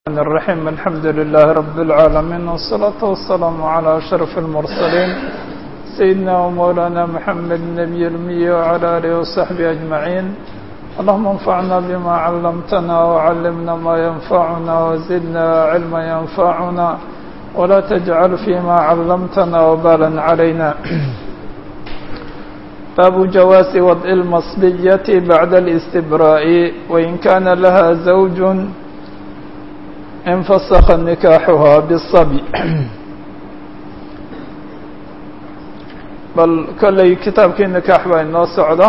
الرحمن الرحيم الحمد لله رب العالمين والصلاة والسلام على أشرف المرسلين سيدنا ومولانا محمد النبي الأمي وعلى آله وصحبه أجمعين اللهم انفعنا بما علمتنا وعلمنا ما ينفعنا وزدنا علما ينفعنا ولا تجعل فيما علمتنا وبالا علينا باب جواز وضع المصبية بعد الاستبراء وإن كان لها زوج انفسخ نكاحها بالصبي bal kolley kitaabkii nikaax baa inoo socda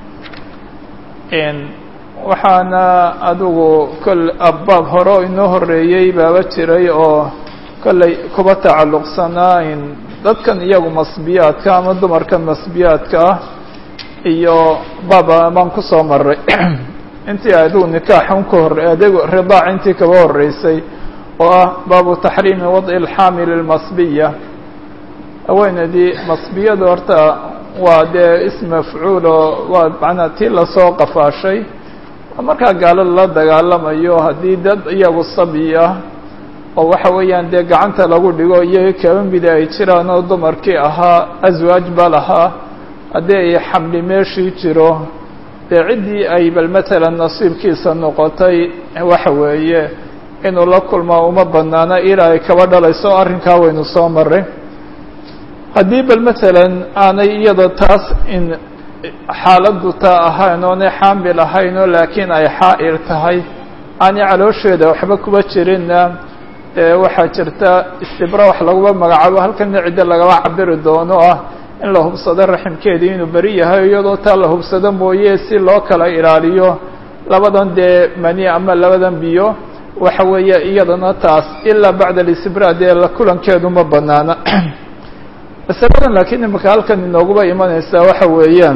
waxaana adigu kol abbaab hore oo inoo horeeyey baaba jiray oo kolley kuba tacalluqsanaa in dadkan iyagu masbiyaadka ama dumarkan masbiyaadka ah iyo baaba baan kusoo maray intii adigu nikaaxun ka hore adigu ridaac intii kaba horeysay oo ah baabu taxriimi wadci alxaamil almasbiya haweeneydii masbiyada horta waa dee ism mafcuulo waa macnaa tii lasoo qafaashay markaa gaalo lala dagaalamayo haddii dad iyagu sabi ah oo waxa weeyaan dee gacanta lagu dhigo iyaga kaba mida ay jiraan oo dumarkii ahaa aswaaj ba lahaa haddii ay xamli meeshii jiro dee ciddii ay bal matalan nasiibkiisa noqotay waxa weeye inuu la kulmaa uma banaana ilaa ay kaba dhalayso arrinkaa waynu soo maray haddii bal matalan aanay iyada taas in xaaladdu taa ahayn oonay xaamil ahayn oo laakiin ay xaa'ir tahay aanay caloosheeda waxba kuba jirinna dee waxaa jirta istibra wax laguma magacaabo halkana ciddo lagaba cabiri doono ah in la hubsado raximkeedii inuu beri yahay iyadoo taa la hubsado mooye si loo kala ilaaliyo labadan dee mani ama labadan biyo waxa weeye iyadana taas ilaa bacda alistibra dee la kulankeedu ma banaana masaladan laakiin imika halkan inooguba imanaysaa waxa weeyaan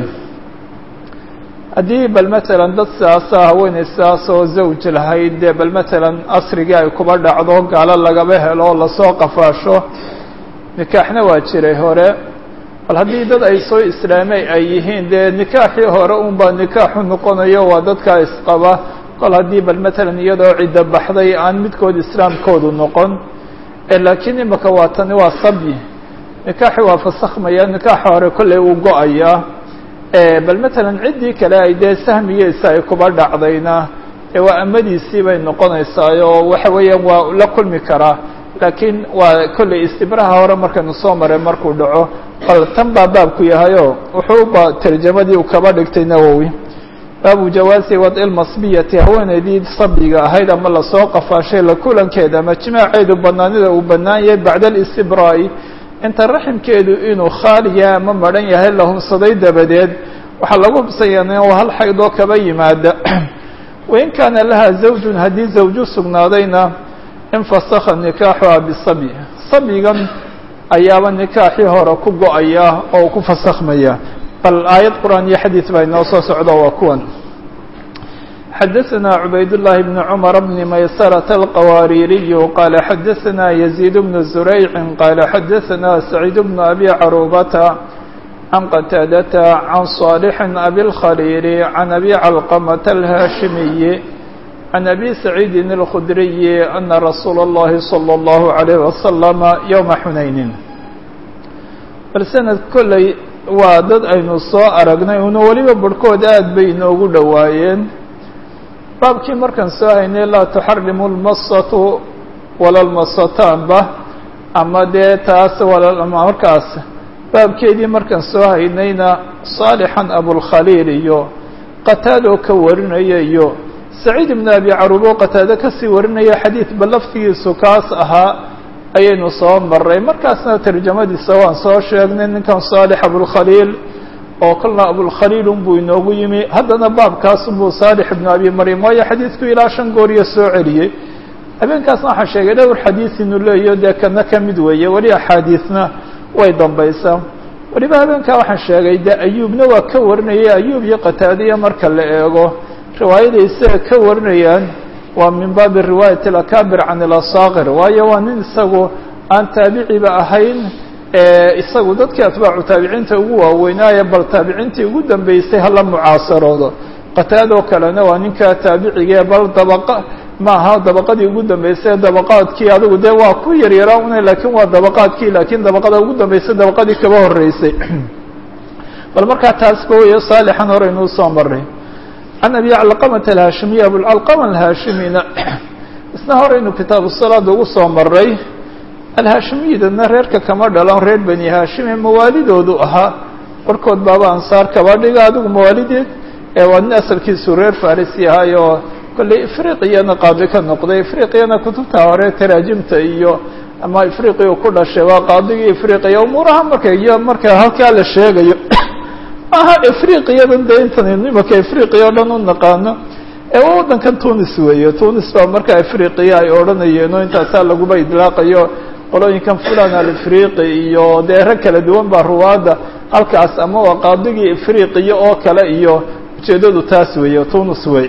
haddii bal matalan dad sidaasa haweeney sidaas oo zawj lahayd dee bal matalan asrigii ay kuba dhacdo gaalo lagaba helo oo lasoo qafaasho nikaaxna waa jiray hore bal haddii dad ay soo islaamay ay yihiin dee nikaaxii hore un baa nikaaxu noqonayo waa dadkaa isqaba kol haddii bal matalan iyadoo ciddo baxday aan midkood islaamkoodu noqon laakiin imika waa tani waa sabyi nikaaxi waa fasakhmaya nikaaxa hore kolley uu go-ayaa bal matalan ciddii kale ay dee sahmigiisa ay kuba dhacdayna ee waa amadiisii bay noqonaysaa oo waxa weeyaan waa la kulmi karaa laakiin waa kolley istibraha hore markaynu soo maray markuu dhaco bal tan baa baabku yahayo wuxuuba tarjamadii uu kaba dhigtay nawowi baabu jawaasi wadci lmasbiyati haweeneydii sabiga ahayd ama lasoo qafaashay la kulankeeda ama jimaaceedu banaanida uu banaan yahay bacda alistibraa'i inta raximkeedu inuu khaaliya ama madhan yahay la hubsaday dabadeed waxaa lagu hubsayaa waa hal xaydoo kaba yimaada wain kaana laha zawjun haddii zawju sugnaadayna infasakha nikaaxuha bisabi sabigan ayaaba nikaaxii hore ku go-aya oo ku fasakhmaya bal aayad qur-aan iyo xadiid baa inoo soo socdo waa kuwan xadaثna cubayd الlahi بn cmr bn maysرة الqawaaririy qala xadaثna يزيid بn زurayci qala xadaثna سacيid بn abi carubata can qataadata can صاalح abi الkhaliil can abi calqmة الhaashimiyi can abi saciidi الkhudriyi ana rasuula الlahi slى الlah عalيه وasلم ywma xunayni bal sanad kolley waa dad aynu soo aragnay una weliba barhkood aad bay inoogu dhowaayeen baabkii markaan soo haynay laa tuxarimu lmasatu wala lmasataanba ama dee taas markaas baabkeedii markaan soo haynayna saalixan abulkhaliil iyo qataadoo ka warinaya iyo saciid ibn abi carubo qataado kasii warinaya xadiid ba laftigiisu kaas ahaa ayaynu soo maray markaasna tarjamadiisa waan soo sheegnay ninkan saalix abulkhaliil oo kolna abulkhaliil unbuu inoogu yimi haddana baabkaasunbuu saalix ibnu abi maryam waayo xadiidku ilaa shan gooriyo soo celiyey habeenkaasna waxaan sheegay dhowr xadiid inuu leeyaho dee kana ka mid weeye weli axaadiisna way dambaysaa weliba habeenkaa waxaan sheegay dee ayuubna waa ka warinayay ayuub iyo qataadiya marka la eego riwaayada isaga ka warinayaan waa min baabi riwaayat alakaabir can ilasaakir waayo waa nin isagu aan taabiciba ahayn isagu dadkii atbaacu taabiciinta ugu waaweynaaye bal taabiciintii ugu dambeysay hala mucaasaroodo qataadoo kalena waa ninka taabicigae bal dabaqa maaha dabaqadii ugu dambeysay dabaqaadkii adigu dee waa ku yaryaraa una laakiin waa dabaqaadkii laakiin dabaqada ugu dambeysay dabaqadii kaba horeysay bal markaa taas ba weyo saalixan hore inuu soo maray can abi calqamata alhaashimiy abulcalqama alhaashimina isna hore inuu kitaabu salaada ugu soo maray alhaashimiyadana reerka kama dhalan reer bani haashime mawaalidoodu ahaa barkood baaba ansaar kaba dhiga adigu mawaalideed waa nin asalkiisu reer farisi ahay oo kolley ifriqiyana qaadi ka noqday ifriqiyana kutubta hore taraajimta iyo ama ifriqiya ku dhashay waa qaadigii ifriqiya umuuraha marka iyo marka halkaa la sheegayo aha ifriqiyadan dee intan imaka ifriqiya o dhan u naqaano ee waa waddankan tunis weeye tunis baa markaa ifriqiya ay odhanayeen oo intaasaa laguba idlaaqayo qolooyinkan fulan alifriqi iyo dee rag kala duwan baa ruwaadda halkaas ama waa qaadigii ifriqiya oo kale iyo ujeedadu taas weeye tunis wey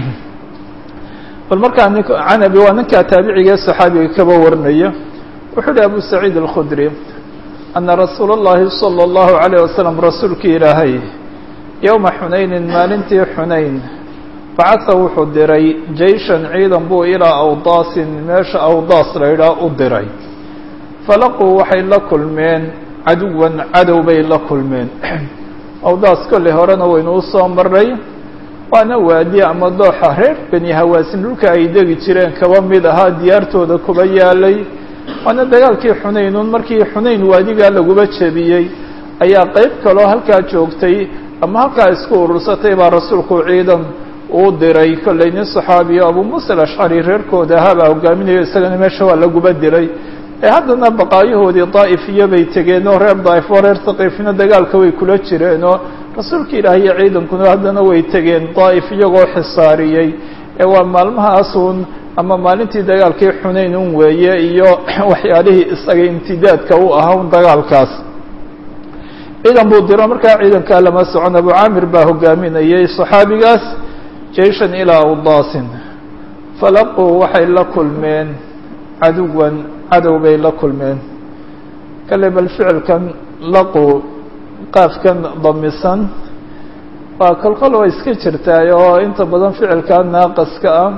bal markaa nink canabi waa ninkaa taabiciga ee saxaabiga kaba warinaya wuxuu uhi abu saciid alkhudri ana rasuula اllahi salى اllahu عalayه wasalam rasuulkii ilaahay yowma xunaynin maalintii xunayn bacasa wuxuu diray jeyshan ciidan buu ilaa awdaasin meesha awdaas la idhaah u diray falaquu waxay la kulmeen caduwan cadow bay la kulmeen awdaas kolley horena waynu usoo maray waana waadi ama dooxa reer beni hawaasin dhulka ay degi jireen kaba mid ahaa diyaartooda kuba yaalay waana dagaalkii xunaynuun markii xunayn waadigaa laguba jebiyey ayaa qeyb kaloo halkaa joogtay ama halkaa isku urursatay baa rasuulku ciidan uu diray kolley nin saxaabiyo abu muusa alashcari reerkooda ahaabaa hogaaminayo isagana meesha waa laguba diray ee haddana baqaayahoodii daa'ifiyo bay tegeen oo reer daa'if oo reer haqiifina dagaalka way kula jireen oo rasuulka ilaahi iyo ciidankuna haddana way tegeen daa'if iyagoo xisaariyey ee waa maalmahaasun ama maalintii dagaalkii xunayn un weeye iyo waxyaalihii isaga imtidaadka u ahaa un dagaalkaas ciidan buu diro markaa ciidankaa lama socon abu caamir baa hogaaminayay saxaabigaas jeyshan ilaa awdaasin falaquu waxay la kulmeen caduwan cadow bay la kulmeen kale bal ficilkan laqu qaafkan damisan waa kolkol waa iska jirtaay oo inta badan ficilkaa naaqaska ah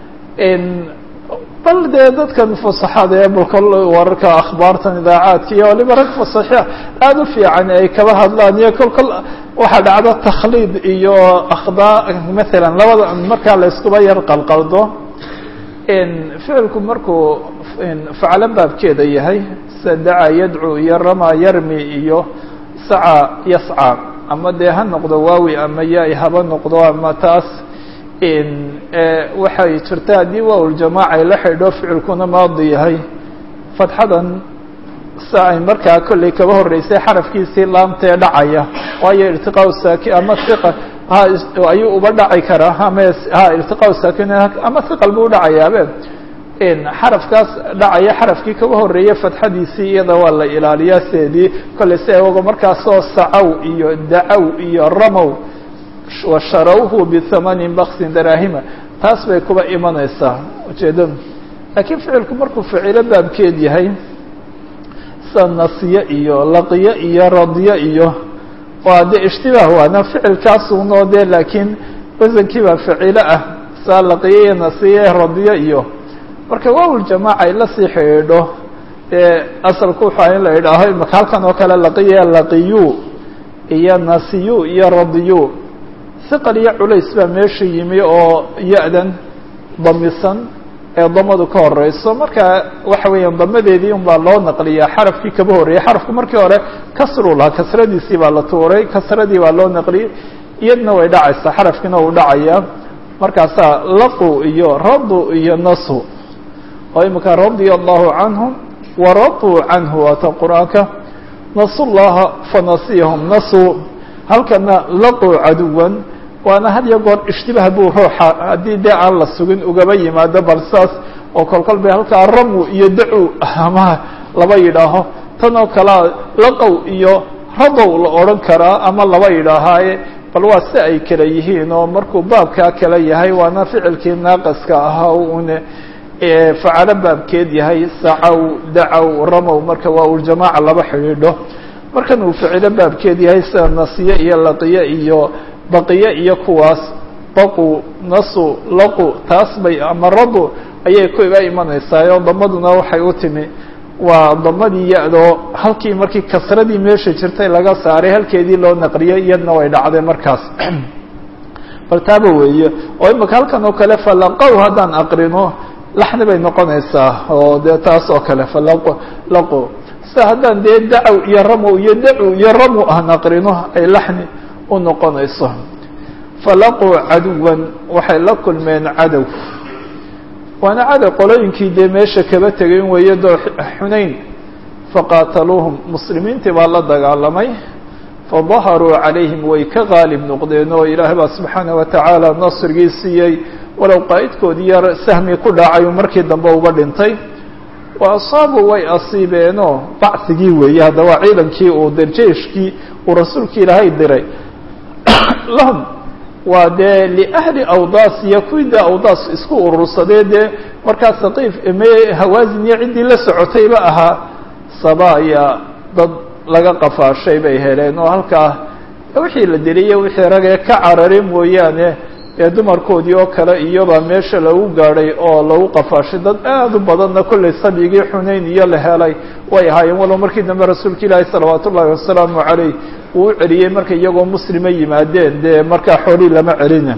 bal dee dadkan fasaxada ee balkol wararka akhbaartan idaacaadka iyo waliba rag fasaxia aada u fiican ay kaba hadlaan iyo kolkol waxaa dhacdo takhliid iyo akhdaa maalan labada markaa la iskuba yar qalqaldo ficilku markuu faclo baabkeeda yahay sida dacaa yadcu iyo rama yarmi iyo saca yasca ama dee ha noqdo waawi ama yaay haba noqdo ama taas waxay jirta haddii waaوljamaaca ay la xidho ficilkuna maadi yahay fatxadan sa ay markaa kolley kaba horeysay xarafkiisii laamtee dhacaya waayo irtiqaa saaki ama iqa ha ayuu uba dhaci karaa ama ha irtiqaa saakin ama iqal buu dhacayaabe xarafkaas dhacaya xarafkii kaba horeeyay fatxadiisii iyada waa la ilaaliyaa seedii kolley si ago markaasoo sacow iyo dacow iyo ramow washarawhu bihamanin baksin daraahima taas bay kuba imanaysaa ujeedadu laakiin ficilku markuu ficilo baabkeed yahay sida nasiye iyo laqiyo iyo radiyo iyo waa de ishtibaah waana ficilkaasunoo de laakiin wasankii baa ficilo ah saa laqiyo iyo nasiye radiyo iyo marka waawaljamaaca ay lasii xidhiidho dee asalku waxaa in la idhaaho imaka halkan oo kale laqiya laqiyu iyo nasiyu iyo radiyu hiqal iyo culays baa meesha yimi oo ya-dan damisan ee damadu ka horeyso marka waxa weeyaan damadeedii un baa loo naqliyaa xarafkii kaba horreeyay xarafku markii hore kasru lahaa kasradiisii baa la tuuray kasradii baa loo naqliyey iyadna way dhacaysaa xarafkiina uu dhacayaa markaasaa laqu iyo radu iyo nasu oo imika radia allahu canhum waraduu canhu waata qur-aanka nasu llaha fanasiyahum nasu halkana laqu caduwan waana had iyo goor ishtibaah buu ruuxa haddii dee aan la sugin ugaba yimaado bal saas oo kolkol bay halkaa ramu iyo dacu ama laba yidhaaho tan oo kalea laqow iyo radow la odhan karaa ama laba yidhaahaaye bal waa si ay kala yihiin oo markuu baabkaa kala yahay waana ficilkii naaqaska ahaa une facalo baabkeed yahay sacow dacow ramow marka waa uljamaaca laba xidhiidho markan uu ficilo baabkeed yahay sida nasiye iyo laqiye iyo baqiye iyo kuwaas baqu nasu laqu taas bay ama radu ayay ku iga imanaysaa oo damaduna waxay u timi waa damadii ya-doo halkii markii kasradii meesha jirtay laga saaray halkeedii loo naqriyay iyadna way dhacday markaas bal taaba weeye oo imika halkan oo kale falaqow haddaan aqrino laxni bay noqonaysaa oo dee taas oo kale falaqo laqo sida haddaan dee dacow iyo ramow iyo dacu iyo ramu aan aqrino ay laxni u noqonayso falaquu caduwan waxay la kulmeen cadow waana cadow qolooyinkii dee meesha kaba tegayn weeye doo xunayn faqaataluuhum muslimiintii baa la dagaalamay fadaharuu calayhim way ka qaalib noqdeen oo ilaahay baa subxaana wa tacaala nasrigii siiyey walow qaa'idkoodii yar sahmi ku dhacayu markii dambe uga dhintay wa asaabuu way asiibeenoo bacsigii weeye hadda waa ciidankii uu jeeshkii uu rasuulkii ilaahay diray lahum waa dee liahli awdaas iyo kuwii dee awdaas isku urursadee dee markaa saqiif me hawaasin iyo ciddii la socotayba ahaa sabaaya dad laga qafaashay bay heleen oo halkaa wixii la diliye wixii ragee ka carare mooyaane ee dumarkoodii oo kale iyobaa meesha lagu gaadhay oo lagu qafaashay dad aad u badanna kollay sabigii xunayn iyo la helay way ahaayeen walow markii dambe rasuulka ilaahi salawaatu ullahi wasalaamu caleyh uu u celiyey markay iyagoo muslima yimaadeen dee markaa xoolii lama celina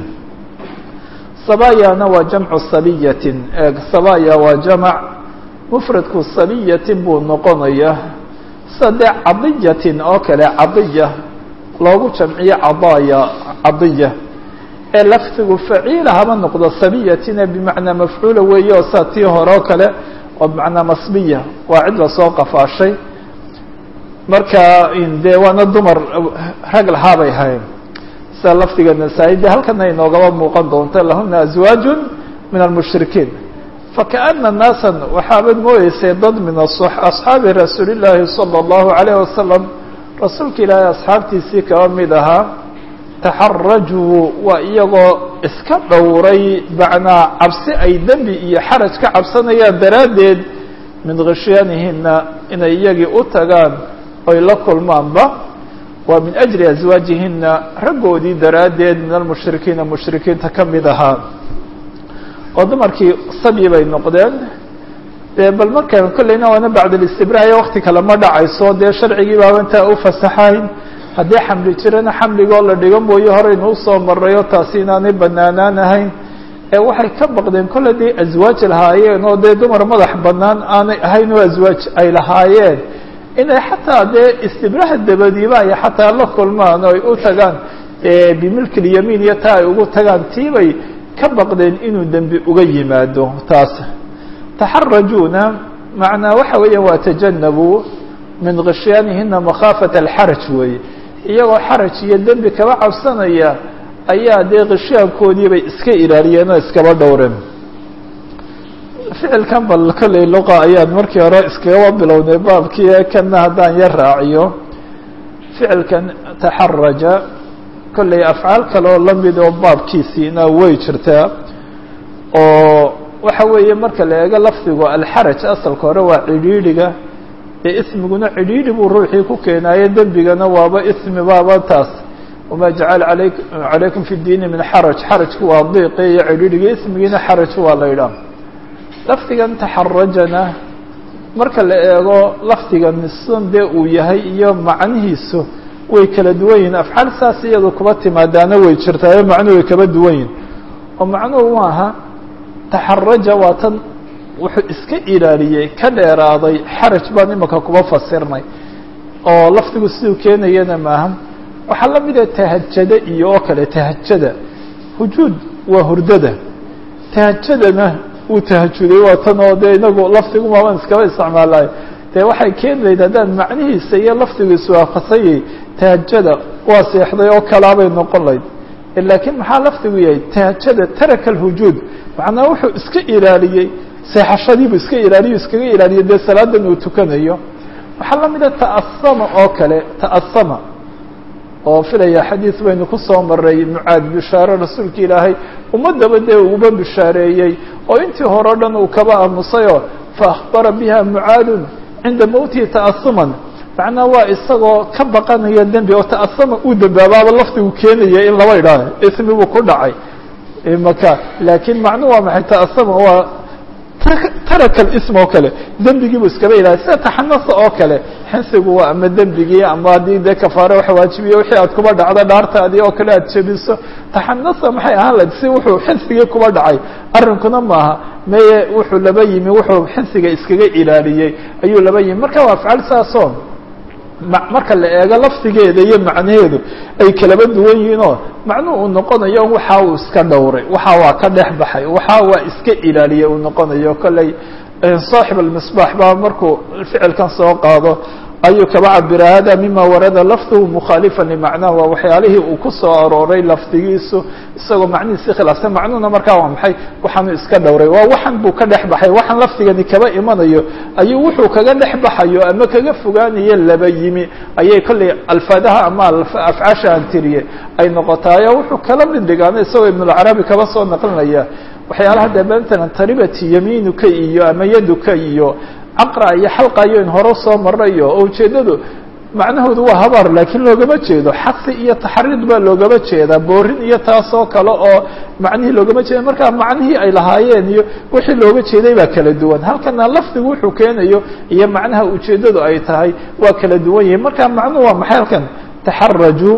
sabayana waa jamcu sabiyatin sabaya waa jamac mufradku sabiyatin buu noqonaya sida dee cadiyatin oo kale cadiya loogu jamciyo cadaya cadiya ee lafdigu faciila haba noqdo sabiyatina bimacnaa mafcuula weeye oo saa tii hore oo kale oo bimacnaa masbiya waa cid lasoo qafaashay marka dee waana dumar rag lahaabay ahayn sida lafdiga nasaa-i de halkana inoogaba muuqan doonta lahuna azwaaju min almushrikiin fakaana naasan waxaabad moodeysay dad min asxaabi rasuuli llaahi sala allahu alayh wasalam rasuulka ilaahay asxaabtiisii kaba mid ahaa taxarajuu waa iyagoo iska dhowray macnaa cabsi ay dembi iyo xaraj ka cabsanayaan daraaddeed min khishyaanihina inay iyagii u tagaan oy la kulmaanba waa min ajli aswaajihina raggoodii daraaddeed min almushrikiina mushrikiinta ka mid ahaa oo dumarkii sabyi bay noqdeen dee bal markaan kolleyna waana bacdalistibraayo wakti kale ma dhacayso dee sharcigii baaba intaa u fasaxayn haddii xamli jirana xamligoo la dhigo mooye horeynu usoo marayo taasi inaanay banaanaan ahayn ee waxay ka baqdeen kolle dee aswaaj lahaayeen oo dee dumar madax banaan aanay ahayn oo aswaaj ay lahaayeen inay xataa dee istibraha dabadiiba ay xataa la kulmaan oo ay u tagaan bimilki lyamiin iyo taa ay ugu tagaan tiibay ka baqdeen inuu dembi uga yimaado taas taxarajuuna macnaa waxa weeya waa tajanabuu min khishyaanihina makhaafata alxaraj weeye iyagoo xaraj iyo dembi kaba cabsanaya ayaa dee khishyaankoodii bay iska ilaaliyeen oo iskaba dhowreen ficilkan bal kolley luqa ayaan markii hore iskagaba bilownay baabkii kana haddaan yar raaciyo ficilkan taxaraja kolley afcaal kale oo lamid oo baabkiisiina way jirtaa oo waxa weeye marka la eego lafdigu alxaraj asalka hore waa cidhiidhiga ee ismiguna cidhiidhi buu ruuxii ku keenaaye dembigana waaba ismi baaba taas wamaa jacala alay calaykum fi diini min xaraj xarajku waa diiqi iyo cidhiidhiga ismigiina xaraj waa la ydhaah lafdigan taxarajana marka la eego lafdigan san dee uu yahay iyo macnihiisu way kala duwan yihin afcaal saas iyadu kuba timaadaana way jirtaayo macnuhu way kaba duwan yihin oo macnuhu maaha taxaraja waa tan wuxuu iska ilaaliyey ka dheeraaday xaraj baan imika kuba fasirnay oo lafdigu siduu keenayana maaha waxaa la mida tahajada iyo oo kale tahajada hujuud waa hurdada tahajadana uu tahajuday waa tan oo dee inagu lafdigu maaban iskaba isticmaalayo dee waxay keeni lahayd haddaan macnihiisa iyo lafdigu iswaafaqsanyay tahajada waa seexday oo kalaabay noqon lahayd laakiin maxaa lafdigu yahay tahajada taraka alhujuud macnaa wuxuu iska ilaaliyey seexashadiibuu iska ilaaliyo iskaga ilaaliyo dee salaadan uu tukanayo waxaa la mida ta'asama oo kale ta'asama oo filaya xadiis baynu ku soo maray mucaad bishaaro rasuulka ilaahay ummadaba dee uguba bishaareeyey oo intii hore o dhan uu kaba aamusayoo fa akhbara biha mucaadun cinda mowtihi ta'asuman macnaa waa isagoo ka baqanaya dembi oo ta'asama uu dembaabaaba lafdigu keenaya in laba idhaah ismi buu ku dhacay maka laakiin macnuhu waa maxay taasama waa taraka ism oo kale dembigiibu iskaba ilahay sida taxanasa oo kale xinsigu waa ama dembigii ama haddii dee kafaare wax waajibiye wixii aad kuba dhacdo dhaartaadii oo kale aad jebiso taxanasa maxay ahaan lahayd si wuxuu xinsigii kuba dhacay arrinkuna maaha meye wuxuu laba yimi wuxuu xinsiga iskaga ilaaliyey ayuu laba yimi marka waa afcaal saasoo marka la eego lafdigeeda iyo macnaheedu ay kalaba duwan yihiin oo macnuhu uu noqonayo waxa uu iska dhowray waxa waa ka dhex baxay waxa waa iska ilaaliyay uu noqonayo kolley saaxib almisbaax baa markuu ficilkan soo qaado ayuu kaba cabira hada mima warada lafduhu mukhaalifa limacnahu waa waxyaalihii uu ku soo arooray lafdigiisu isagoo macnihiisi khilaafsan macnuhuna markaa waa maxay waxaanu iska dhowray waa waxan buu ka dhex baxay waxaan lafdigani kaba imanayo ayuu wuxuu kaga dhex baxayo ama kaga fogaanayo laba yimi ayay kolley alfaadaha ama afcaasha aan tiriye ay noqotaayo wuxuu kala mid dhigaana isagoo ibnulcarabi kaba soo naqlinaya waxyaalaha dee matalan taribati yamiinuka iyo ama yaduka iyo caqra iyo xalqa iyo in hore soo marayo oo ujeeddadu macnahoodu waa habaar laakiin loogama jeedo xasi iyo taxriid baa loogama jeedaa boorin iyo taasoo kale oo macnihii loogama jeeda markaa macnihii ay lahaayeen iyo wixii looga jeeday baa kala duwan halkana lafdigu wuxuu keenayo iyo macnaha ujeeddadu ay tahay waa kala duwan yihin marka macnuhu waa maxay halkan taxaraju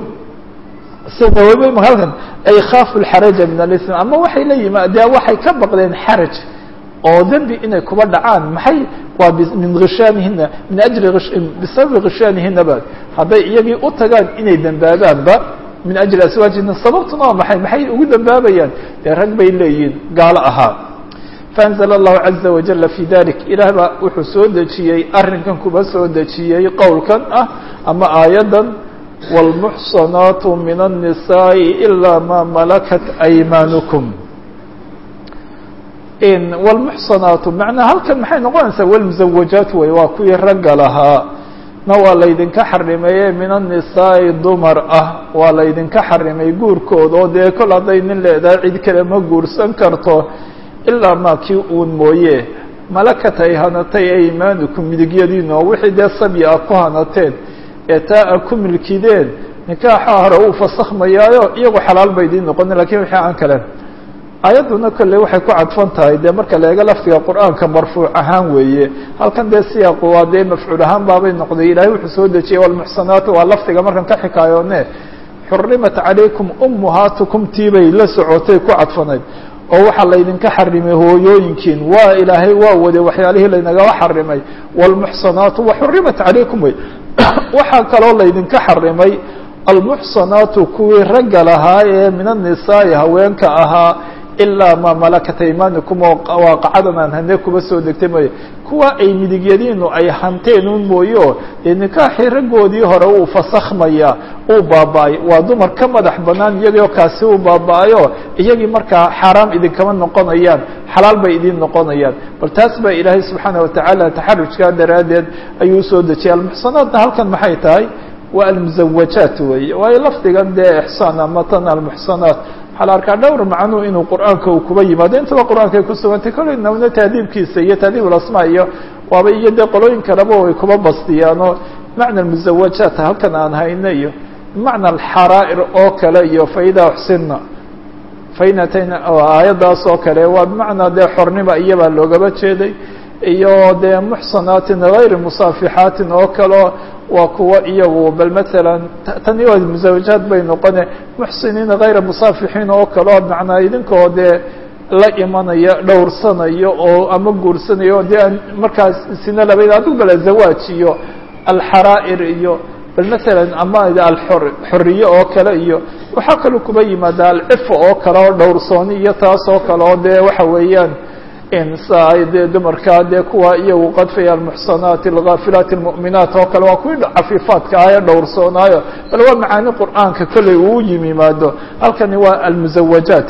sida halkan ay khaafu lxaraja min alism ama waxay la yimaadeen waxay ka baqdeen xaraj oo dembi inay kuba dhacaan maxay waa min hishaanihina min ajli bisababi hishaanihina ba hadday iyagii u tagaan inay dembaabaanba min ajli aswaajihina sababtuna waa maxay maxay ugu dembaabayaan dee rag bay leeyihiin gaalo ahaa faanzla allahu caza wajala fi dalik ilaah baa wuxuu soo dejiyey arrinkan kuba soo dejiyey qowlkan ah ama aayaddan wاlmuxsanaatu min الnisaaءi ilaa ma malakat aymaanukum wlmuxsanaatu macnaa halkan maxay noqonaysaa wlmuzawajaat wey waa kuwii ragga lahaa na waa laydinka xarimeeye min annisaa'i dumar ah waa laydinka xarimay guurkooda oo dee kol hadday nin leedahay cid kale ma guursan karto ilaa maa kii uun mooye malakat ay hanatay aymaanukum midigyadiina oo wixii dee sabyi a ku hanateen ee taa a ku milkideen nikaaxa hore uu fasakhmayaayo iyagu xalaal bay idiin noqonin lakin wixii aan kale aayadduna kolley waxay ku cadfan tahay dee marka la eego lafdiga qur'aanka marfuuc ahaan weeye halkan dee siyaaqu waa dee mafcuul ahaan baabay noqday ilaahay wuxuu soo dejiyey walmuxsanaatu waa lafdiga markan ka xikaayoone xurimat calaykum ummuhaatukum tiibay la socotay ku cadfanayd oo waxaa laydinka xarimay hooyooyinkiin waa ilaahay waa wade waxyaalihii laynagaba xarimay wlmuxsanaatu waxurimat calaykum wey waxaa kaloo laydinka xarimay almuxsanaatu kuwii ragga lahaa ee min annisaa'i haweenka ahaa ilaa maa malakat aymaanikum oo waaqacadan aan hane kuba soo degtay mooye kuwa ay midigyadiinu ay hanteen un mooye oo dee nikaaxii raggoodii hore uu fasakhmaya uu baaba-ay waa dumar ka madax banaan iyagoo kaasi uu baaba-ayo iyagii markaa xaaraam idinkama noqonayaan xalaal bay idin noqonayaan bal taas baa ilaahay subxaana watacaala taxarujkaa daraaddeed ayuu usoo dejiyay almuxsanaadna halkan maxay tahay waa almuzawajaat weeye waayo lafdigan dee ixsaan ama tan almuxsanaat waxaa la arkaa dhowr macnuu inuu qur'aanka uu kuba yimaado intaba qur'aanka ay ku sugantay kolley nawna tahdiibkiisa iyo tahdiib ulasmaa iyo waaba iyo dee qolooyin kaleba way kuba bastiyaanoo macna almuzawajaat halkan aan hayno iyo macna alxaraa'ir oo kale iyo faida uxsinna fainatayna aayaddaas oo kale waa bimacnaa dee xornima iyabaa loogaba jeeday iyo dee muxsanaatin gayri musaafixaatin oo kaleo waa kuwa iyagu bal matalan tani waa musawajaad bay noqone muxsiniina hayra musaafixiin oo kaleo macnaa idinkoo dee la imanaya dhowrsanayo oo ama guursanayo dee aan markaas sina labayd adigu bala zawaaj iyo alxaraa'ir iyo bal matalan ama alxor xoriye oo kale iyo waxaa kaloo kuba yimaada alcifa oo kale oo dhowrsooni iyo taas oo kale oo dee waxa weeyaan insa dee dumarkaa dee kuwa iyagu qadfaya almuxsanaati alghaafilaati almu'minaat oo kale waa kuwii cafiifaadka ah ee dhowrsoonaayo bal waa macaani qur'aanka kolley uu yimaado halkani waa almuzawajaat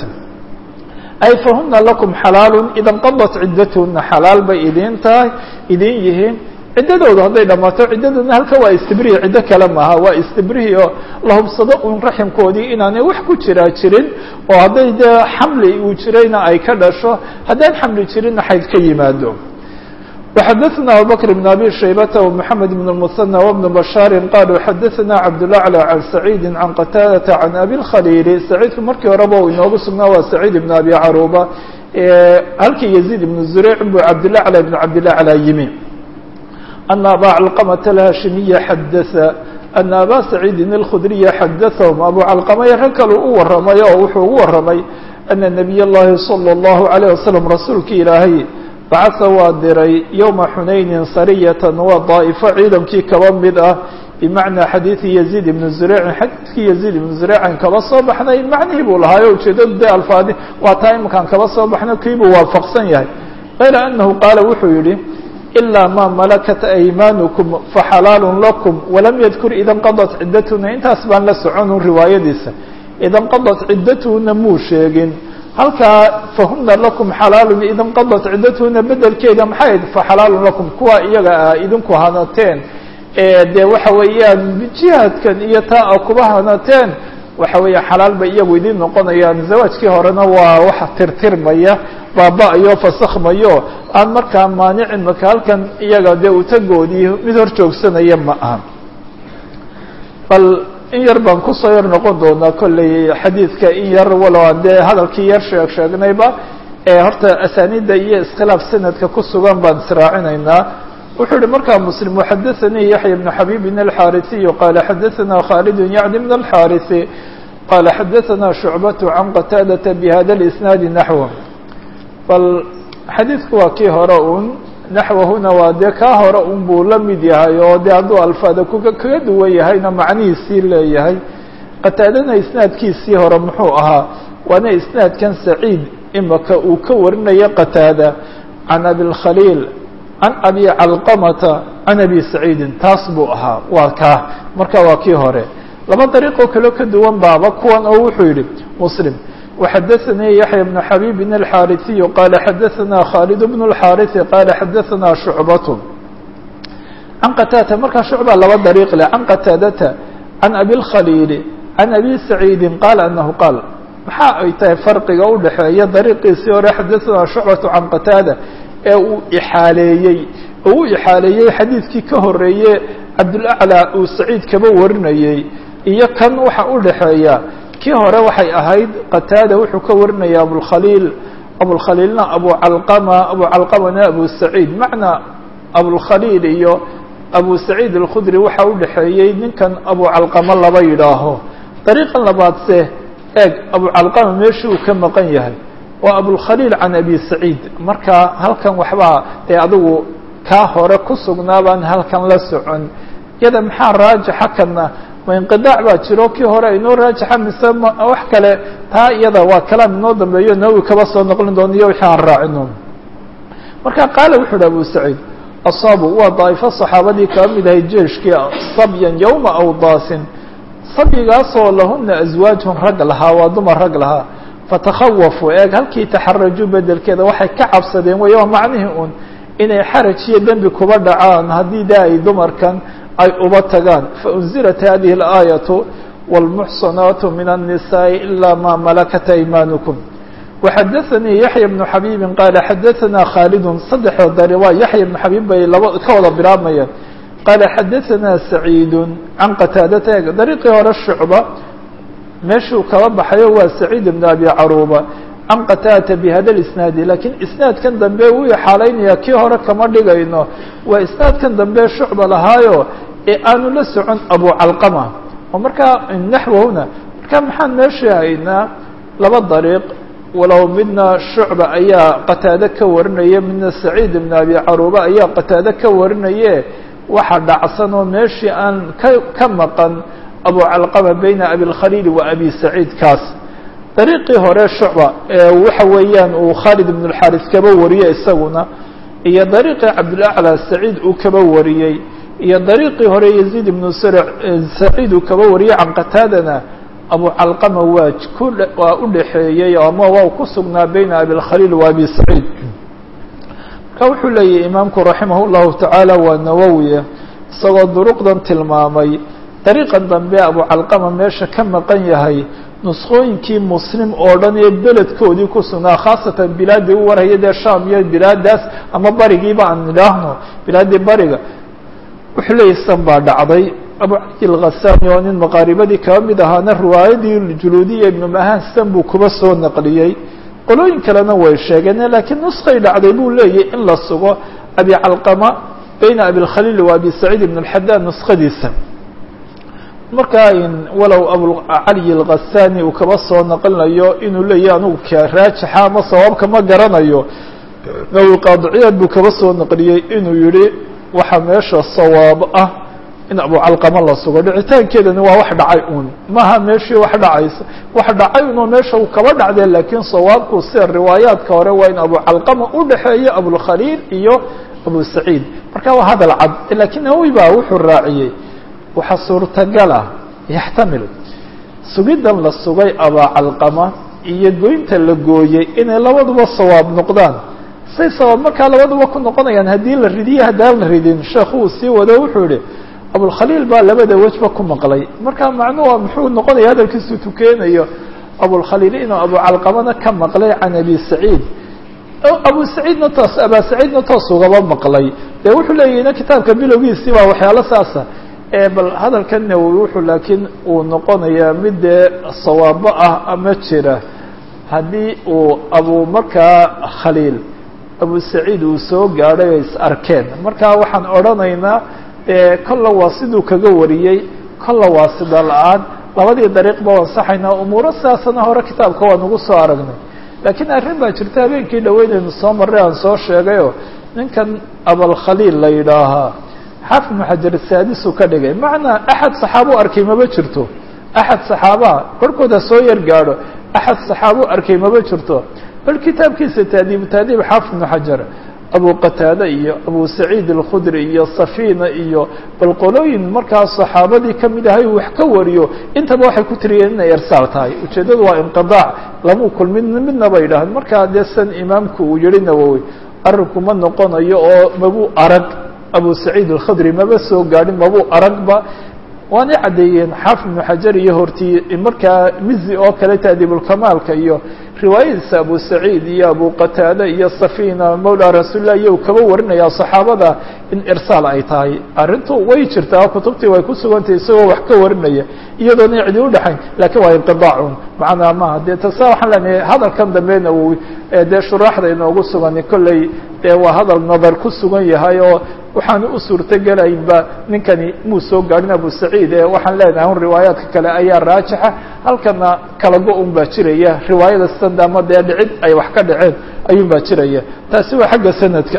ay fahuna lakum xalaalu ida nqadat ciddatuhuna xalaal bay idin tahay idin yihiin ciddadooda hadday dhammaato ciddadoodna halka waa istibrihi ciddo kale maaha waa istibrihi oo la hubsado un raximkoodii inaanay wax ku jiraa jirin oo hadday dee xamli uu jirayna ay ka dhasho haddaan xamli jirinna xayd ka yimaado وxadثna abubكر بن أbي شhaybة ومحamed بن المثنى وبن بشhاaر qalوا xadثna cabdالأعلى عن سعيid عن qتاadة عن أbي الkhليل سعيidku markii horeba u inoogu sugnaa waa سعيid بن أbي caruba halkii يزيد بن زurيع buu cabdالأعلى بن cabdالأعلى yimi أن abا cلqمة الhاشhimiية xadث أن abا سعيidi الkخdرية xadثهم abu cلqمة rag kalu u waramay oo wuxuu ugu waramay أن نبي الlahi صلى الله عليه وسلم rasuulki ilaahay bacasa waa diray yowma xunaynin sariyatan waa daa'ifo ciidankii kaba mid ah bimacnaa xadiidi yaziid ibnu zureycin xadiidkii yaziid ibnu zureycin kaba soo baxnay macnihii buu lahaayo ujeedadu dee alfaadi waa taa iminkaan kaba soo baxno kiibuu waafaqsan yahay kayra anahu qaala wuxuu yihi ilaa maa malakat aymaanukum faxalaalun lakum walam yadkur ida nqadat ciddatuna intaas baan la soconun riwaayadiisa ida nqadat ciddatuna muu sheegin halkaa fahuna lakum xalaalun ida nqadat ciddatuna bedelkeeda maxay faxalaalun lakum kuwa iyaga a idinku hanateen dee waxa weeyaan jihaadkan iyo taa a kuba hanateen waxa weeya xalaal bay iyagu idin noqonayaan zawaajkii horena waa wax tirtirmaya baaba-ayo fasakhmayo aan markaa maanicin marka halkan iyaga dee utagoodii mid hor joogsanaya ma aha bal in yar baan kusoo yar noqon doonaa kolley xadiidka in yar walow aan dee hadalkii yar sheeg sheegnayba ee horta asaanida iyo iskhilaaf sanadka ku sugan baan israacinaynaa wuxuu yihi markaa muslim waxadaثanii yaxya bnu xabibin alxaarisiyu qaala xadaثana khaalidun yacni min alxaarisi qaala xadaثana shucbatu can qataadata bihada اlisnaadi naxwa bal xadiidku waa kii hore un naxwahuna waa dee kaa hore un buu la mid yahay oo dee hadduu alfaada kuga kaga duwan yahayna macnihiisii leeyahay qataadana isnaadkiisii hore muxuu ahaa waana isnaadkan saciid imaka uu ka warinayo qataada can abilkhaliil can abi calqamata can abi saciidin taas buu ahaa waa kaa marka waa kii hore laba dariiqoo kaleo ka duwan baaba kuwan oo wuxuu yihi muslim وxadaثnii yaحya بن xabيb الxاariثiy qala xadaثna khالد بن الxاariثi qala xadaثna شhucbaة can qataadata markaa shucba laba dariiq leh can qataadata can abi الkhaliil can abi saciidi qaala anahu qaal maxaa ay tahay farqiga udhaxeeya dariiqiisii hore xadaثna shucbaة can qataada ee uu ixaaleeyey oo u ixaaleeyey xadiidkii ka horeeye cabdulأعlى uu saciid kaba warinayey iyo kan waxa udhaxeeya kii hore waxay ahayd qataada wuxuu ka warinaya abulkhaliil abulkhaliilna abu calqama abu calqamana abu saciid macnaa abulkhaliil iyo abu saciid alkhudri waxa u dhexeeyey ninkan abu calqama laba yidhaaho dariiqan labaadse eeg abu calqama meeshii uu ka maqan yahay waa abulkhaliil can abi saciid marka halkan waxbaa dee adigu kaa hore ku sugnaabaan halkan la socon iyada maxaa raajixa kana ma inqidaac baa jiro kii hore inoo raajixa mise ma wax kale taa iyada waa kalaam inoo dambeeyo nawi kaba soo noqlin doono iyo wixii aan raacino marka qaala wuxu uhi abu saciid asaabu waa daa'ifo saxaabadii kaba mid ahay jeeshkii sabyan yowma awdaasin sabyigaasoo lahuna aswaajun rag lahaa waa dumar rag lahaa fatakhawafuu eeg halkii taxarajuu bedelkeeda waxay ka cabsadeen wey waa macnihii un inay xaraj iyo dembi kuba dhacaan haddii de ay dumarkan ay uba tagaan faunzilat hadihi اlaayaةu wاlmuxsanaatu min الnisaaءi ilaa ma malakat aymaanukum waxadaثanii yaxya bnu xabiibi qaala xadaثana khaalidun saddexoo dari waa yaxya bnu xabiib bay laba ka wada bilaabmayaan qaala xadaثana saciidu can qataadata eeg dariiqii hore shucba meeshuu kaba baxayo waa saciid bn abi caruuba can qataadata bihada isnaadi lakiin isnaadkan dambe wuu ixaalaynaya kii hore kama dhigayno waa isnaadkan dambe shucba lahaayo ee aanu la socon abu calqama oo markaa naxwahuna marka maxaan meesha haynaa laba dariiq walow midna shucba ayaa qataade ka warinaya midna saciid ibn abi caruuba ayaa qataade ka warinaye waxa dhacsan oo meeshii aan ka ka maqan abu calqama bayna abilkhaliil wa abi saciid kaas dariiqii hore shucba waxa weeyaan uu khaalid ibn اlxaris kaba wariyey isaguna iyo dariiqii cabdulaclى saciid uu kaba wariyey iyo dariiqii hore yaziid ibnu saciid uu kaba wariyey can qataadana abu calqama waa ku waa u dhexeeyey ama waa ku sugnaa bayna abilkhaliil wa abi saciid marka wuxuu leeyahy imaamku raximah اllahu tacaala waa nawowiye isagoo duruqdan tilmaamay dariiqan dambe abucalqama meesha ka maqan yahay nuskhooyinkii muslim oo dhan ee beledkoodii ku sugnaa khaasatan bilaadii u warhaya dee sham iyo bilaadaas ama barigiiba aan idhaahno bilaadii bariga wuxuu leeyahy san baa dhacday abu cali alghasani oo nin maqaaribadii kaba mid ahaana riwaayadii juluudiya ibnu mahan san buu kuba soo naqliyey qolooyin kalena way sheegeen laakiin nuskay dhacday buu leeyahy in la sugo abi calqama bayna abilkhaliil wa abi saciid ibn اlxadaan nuskadiisa markaa walow abucali alghasani uu kaba soo naqlinayo inuu leeyahy anugu ka raajixa ama sawaabka ma garanayo nawi qaadiciyaad buu kaba soo naqliyey inuu yihi waxaa meesha sawaab ah in abucalqama la sugo dhicitaankeedani waa wax dhacay un maha meeshii wax dhacaysa wax dhacay unoo meesha uu kaba dhacdee laakiin sawaabku sida riwaayaadka hore waa in abucalqama u dhexeeyo abulkhaliil iyo abu saciid marka waa hadal cad lakiin nawowi baa wuxuu raaciyey waxaa suurtagal ah yaxtamil sugiddan la sugay abaacalqama iyo goynta la gooyey inay labaduba sawaab noqdaan say sawaab markaa labaduba ku noqonayaan haddii la ridiyo haddaan la ridin sheekhu uu sii wado wuxuu yihi abulkhaliil baa labada wejba ku maqlay marka macnuhu muxuu noqonaya hadalkiisu tukeenayo abulkhaliil inuu abucalqamana ka maqlay can abi saciid abu saciidna toos abaa saciidna toos ugaba maqlay dee wuxuu leeyahina kitaabka bilowgiisii baa waxyaalo saasa bal hadalkan nawowi wuxuu laakiin uu noqonayaa mid dee sawaabo ah ama jira haddii uu abu markaa khaliil abu saciid uu soo gaadhay oo is arkeen marka waxaan odhanaynaa kolla waa siduu kaga wariyey kolla waa sida la-aan labadii dariiq ba ansaxaynaa umuuro sidaasana hore kitaabka waa nagu soo aragnay laakiin arrin baa jirta habeenkii dhaweynaynu soo marray aan soo sheegayoo ninkan abalkhaliil la yidhaahaa xaafid ibnu xajar saadisuu ka dhigay macnaa axad saxaabo arkay maba jirto axad saxaabaha korkooda soo yar gaadho axad saxaabo arkay maba jirto bal kitaabkiisa taadiibu taadiib xaafid ibnu xajar abu qataade iyo abu saciid alkhudri iyo safina iyo bal qolooyin markaa saxaabadii kamid ahay uu wax ka wariyo intaba waxay ku tiriyeen inay irsaal tahay ujeeddadu waa inqidaac lamuu kulmin midna bay yidhaaheen markaa dee san imaamku uu yihi nawowi arrinku ma noqonayo oo mabuu arag abu saciid alkhudri maba soo gaadhin mabuu aragba waanay caddeeyeen xaafid ibnu xajar iyo hortii markaa mizi oo kale taadiibulkamaalka iyo riwaayadiisa abu saciid iyo abu qataade iyo safina mawla rasuulilah iyo uu kaba warinaya saxaabada in irsaal ay tahay arrintu way jirtaa kutubtii way ku sugantahay isagoo wax ka warinaya iyadoona cidi udhexayn lakiin waa inqidaacun macnaa maaha dee tasa waxaan leenahay hadalkan dambe nawowi dee shuraaxda inoogu sugani kolley dee waa hadal nadar ku sugan yahay oo waxaanu u suurtogelaynba ninkani muu soo gaadhin abu saciid ee waxaan leenahay un riwaayaadka kale ayaa raajixa halkana kala go-un baa jiraya riwaayada sanda ama dee dhicid ay wax ka dhaceen ayuun baa jiraya taasi waa xagga sanadka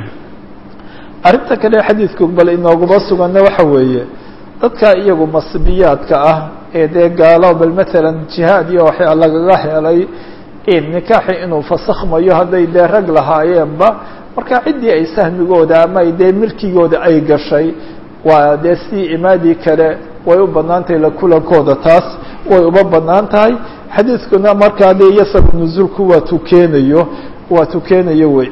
arrinta kale xadiidku bal inooguma suganna waxa weeye dadka iyagu masbiyaadka ah ee dee gaalo bal matalan jihaad iyo waxyaa lagaga helay nikaaxi inuu fasakhmayo hadday dee rag lahaayeenba marka ciddii ay sahmigooda ama ay dee milkigooda ay gashay waa dee sidii imaadii kale way u bannaan tahay la kulankooda taas way uba bannaan tahay xadiidkuna markaa dee yasab nuzuulku waa tukeenayo waa tukeenayo wey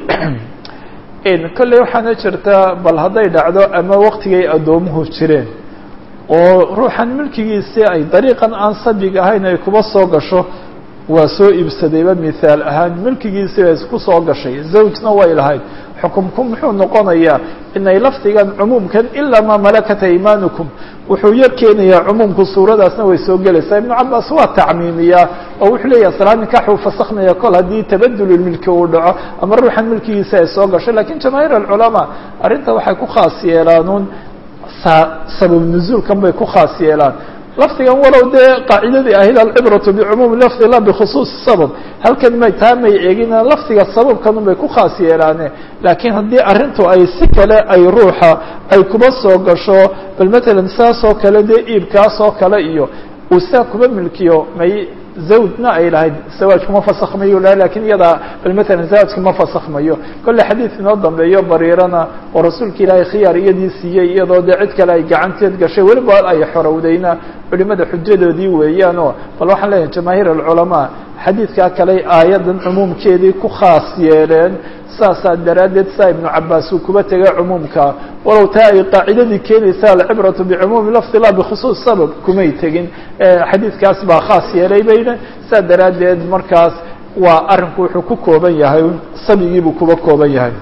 kolley waxaana jirta bal hadday dhacdo ama waktigay addoomuhu jireen oo ruuxan milkigiisii ay dariiqan aan sabig ahayn ay kuba soo gasho waa soo iibsadayba mithaal ahaan milkigiisii bay ku soo gashay zawjna way lahayd xukumku muxuu noqonayaa inay lafdigan cumuumkan ilaa maa malakata imaanukum wuxuu yar keenayaa cumuumku suuradaasna way soo gelaysaa ibnu cabaas waa tacmiimiyaa oo wuxuu leeyahay salaa nikax uu fasakhnaya kol haddii tabadululmilki uu dhaco ama ruuxan milkigiisa ay soo gasho lakiin jamaahiir alculamaa arrinta waxay ku khaas yeelaanuun sabab nuzuulkan bay ku khaas yeelaan lafdigan walow dee qaacidadii ahayd alcibratu bicumuumi lafdi la bikhusuusi sabab halkan may taa may eegin lafdiga sababkanun bay ku khaas yeelaane laakiin haddii arrintu ay si kale ay ruuxa ay kuba soo gasho bal matalan saas oo kale dee iibkaas oo kale iyo uu sidaa kuba milkiyo may zawjna ay lahayd zawaajku ma fasakhmayo laha lakin iyadaa bal matalan zawaajka ma fasakhmayo kolle xadiid inoo dambeeyo bariirana oo rasuulka ilaahay khiyaar iyadii siiyey iyadoo dee cid kale ay gacanteed gashay weliba ay xorowdayna culimada xujadoodii weeyaanoo bal waxaan leeyahay jamaahiir alculamaa xadiidkaa kale aayaddan cumuumkeedii ku khaas yeeleen saasaa daraaddeed saa ibnu cabaas uu kuba tegay cumuumka walow taa ay qaacidadii keenaysa alcibratu bicumuumi lafdi la bikhusuus sabab kumay tegin xadiidkaas baa khaas yeelay bayna saa daraaddeed markaas waa arrinku wuxuu ku kooban yahay sabigiibuu kuba kooban yahay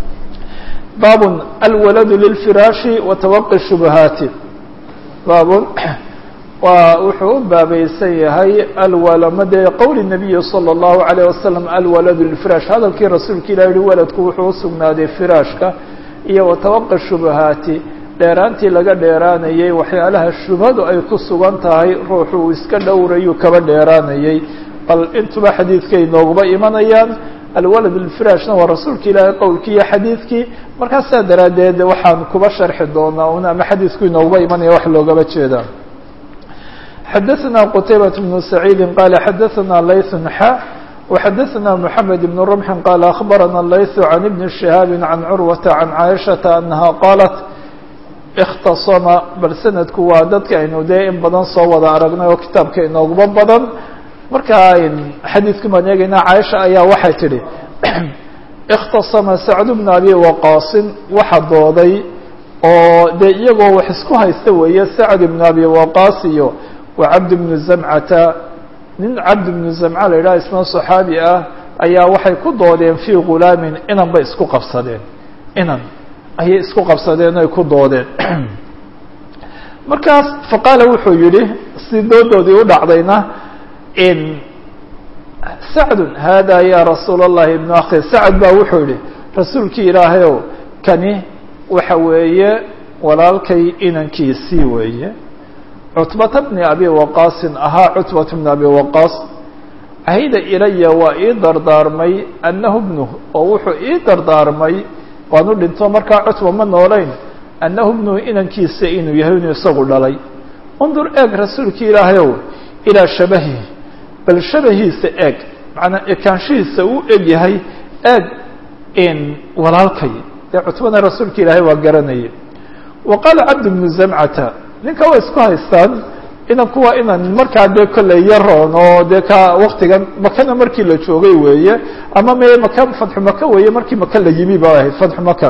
baabun alwaladu lilfiraashi wa tawaqi shubahaati baabun waa wuxuu u baabaysan yahay alwalamade qowli nabiyi salى اllahu عalيه wasalam alwaladu lilfiraash hadalkii rasuulka ilah yihi waladku wuxuu usugnaaday firaashka iyo watawaqi shubahaati dheeraantii laga dheeraanayey waxyaalaha shubhadu ay ku sugan tahay ruuxu uu iska dhowrayuu kaba dheeraanayey bal intuba xadiidkay nooguba imanayaan alwalad lfiraashna waa rasuulka ilaahay qowlkii iyo xadiidkii markaas saa daraaddeed waxaan kuba sharxi doonaa un ama xadiidku inooguba imanaya wax loogaba jeedaa xadaثna qtaybaة بن سacيidi qala xadaثna layث xa وxadaثna mحamed بن رمح qala أخbarana layث عan بن شhihاab عan curwaةa عan caaشhaةa أnaha qaalat اkhtasama bal sanadku waa dadka aynu dee in badan soo wada aragnay oo kitaabka inooguba badan marka xadiidku baan eegaynaa caaisha ayaa waxay tidhi اkhtasama sacd بn abi waqaasin waxa dooday oo dee iyagoo wax isku haysta weeye sacd بn abi waqaas iyo wa cabd bnu zamcata nin cabd bnu zamca la yidhaha isma صaxaabi ah ayaa waxay ku doodeen fii gulaamin inan bay isku qabsadeen inan ayay isku qabsadeen oy ku doodeen markaas faqaala wuxuu yihi si doodoodii u dhacdayna in sacdu hada ya rasuul اllahi ibnu akhi sacd baa wuxuu yihi rasuulkii ilaahayow kani waxa weeye walaalkay inankiisii weeye cutbata bni abi waqaasin ahaa cutbata bni abi waqaas cahida ilaya waa ii dardaarmay annahu bnuh oo wuxuu ii dardaarmay waanu dhinto markaa cutba ma noolayn annahu bnuhu inankiisa inuu yahay inuu isagu dhalay undur eeg rasuulkii ilaahayow ilaa shabahihi bal shabahiisa eeg macnaa ekaanshihiisa uu eg yahay eeg in walaalkay dee cutbana rasuulka ilaahay waa garanayay wa qaala cabd bnu zamcata ninka waa isku haystaan inanku waa inan markaa dee kolley yaroon oo dee ka waktigan makana markii la joogay weeye ama me maka fatxu maka weeye markii maka la yimi ba ahayd fatxu maka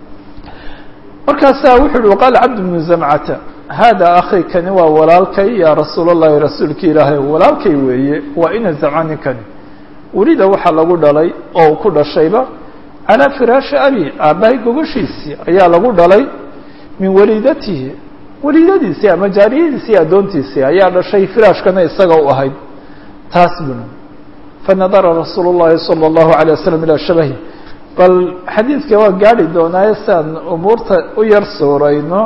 markaasaa wuxu uhi waqaala cabd bnu zamcata hada akhi kani waa walaalkay ya rasuul اllahi rasuulki ilaahay walaalkay weeye waa ina zamca ninkani welida waxaa lagu dhalay oo ku dhashayba calaa firaashi abi aabbahay gogashiisii ayaa lagu dhalay min walidatihi walidadiisii ama jaariyadiisii addoontiisii ayaa dhashay firaashkana isaga u ahayd taas buna fanadara rasuul اllahi salى اllahu عalيه waslm ilaa shabahi bal xadiidka waa gaari doonaaye siaan umuurta u yar suurayno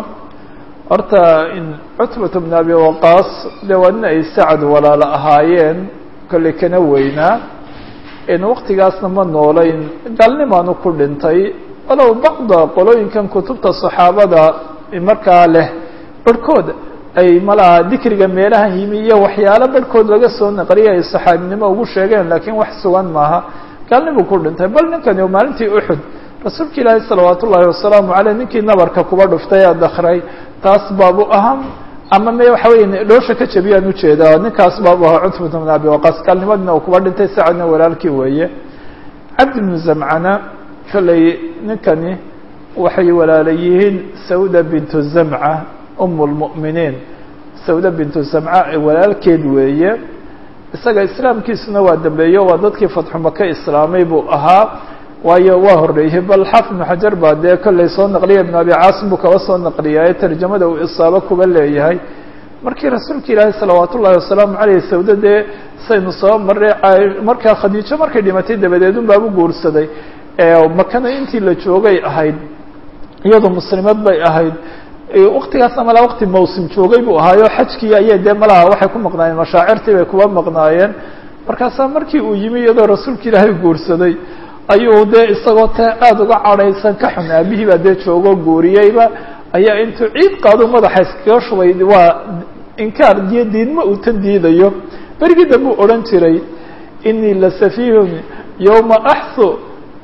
horta in cutbata bn abi waqaas dee waa nin ay sacad walaalo ahaayeen kolley kana weynaa in waktigaasna ma noolayn gaalnimaanu ku dhintay walow bacda qolooyinkan kutubta saxaabada markaa leh barhkood ay malaha dikriga meelahan yimi iyo waxyaalo barhkood laga soo naqliyay ay saxaabinimo ugu sheegeen laakiin wax sugan maaha gaalnibuu ku dhintay bal ninkani maalintii uxud rasuulka ilaahi salawaat ullaahi wasalaamu caleyh ninkii nabarka kuba dhuftay ee dakray taas baabu ahaa ama me waxa weya dhoosha ka jabiyaan ujeedaa ninkaas baabu ahaa cutbata bn abi waqaas gaalnimadina uu kuba dhintay sacadna walaalkii weeye cabdi bnu zamcana kolley ninkani waxay walaala yihiin sawda bintu zamca um lmu'miniin sawda bintu zamca walaalkeed weeye isaga islaamkiisuna waa dambeeyo waa dadkii fatxu maka islaamay buu ahaa waayo waa horreeyey bal xaafid ibnu xajar baa dee kolley soo naqliya ibnu abi caasim buu kaba soo naqliyaye tarjamada uu isaabo kuba leeyahay markii rasuulka ilaahi salawaat ullahi wasalaamu caleyh sawda dee saynu soo marray markaa khadiijo markay dhimatay dabadeed un baabu guursaday makana intii la joogay ahayd iyadoo muslimad bay ahayd waktigaasna malaa wakti mawsim joogay buu ahaayo xajkii ayay dee malaha waxay ku maqnaayeen mashaacirtii bay kuba maqnaayeen markaasaa markii uu yimi iyadoo rasuulka ilaahay guursaday ayuu dee isagoo te aada uga cadhaysan ka xun aabihii baa dee joogo guuriyeyba ayaa intuu ciid qaado madaxa iskaga shubay waa inkaar iyo diidma uu tan diidayo berigii dambe u odhan jiray inii la safihun yowma axsu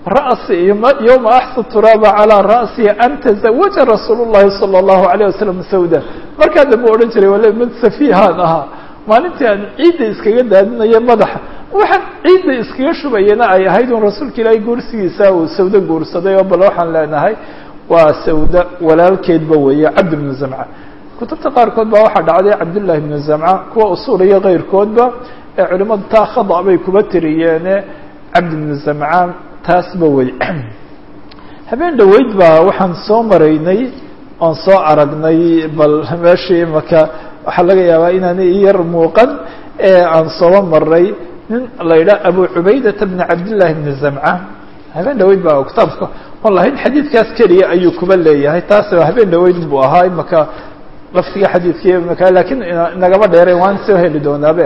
ra'si yowma axsu turaaba calىa ra'si an taزawaja rasuul الlahi salى الlahu عalيه wasalam sawda markaa dambe odhan jiray wala mid safiihaan ahaa maalintii aan ciidda iskaga daadinayo madaxa waxaan ciidda iskaga shubayana ay ahayd un rasuulka ilaahay guursigiisa uu sawdo guursaday oo bal waxaan leenahay waa sawda walaalkeedba weeye cabd bnu zamca kutubta qaarkood baa waxaa dhacday cabdullahi bnu zamca kuwa usuul iyo keyrkoodba ee culimadu taa khada bay kuba tiriyeene cabd bnu zamca taasba wey habeen dhoweyd baa waxaan soo maraynay oon soo aragnay bal meeshii imaka waxaa laga yaabaa inaana i yar muuqan ee aan sooba maray nin la yidhaha abu cubaydata bni cabdillahi bni zamca habeen dhaweyd baa kitaabka on lahayn xadiidkaas keliya ayuu kuba leeyahay taas habeen dhaweyd buu ahaa imaka laftiga xadiidkii imaka lakiin inagama dheereen waan soo heli doonaabe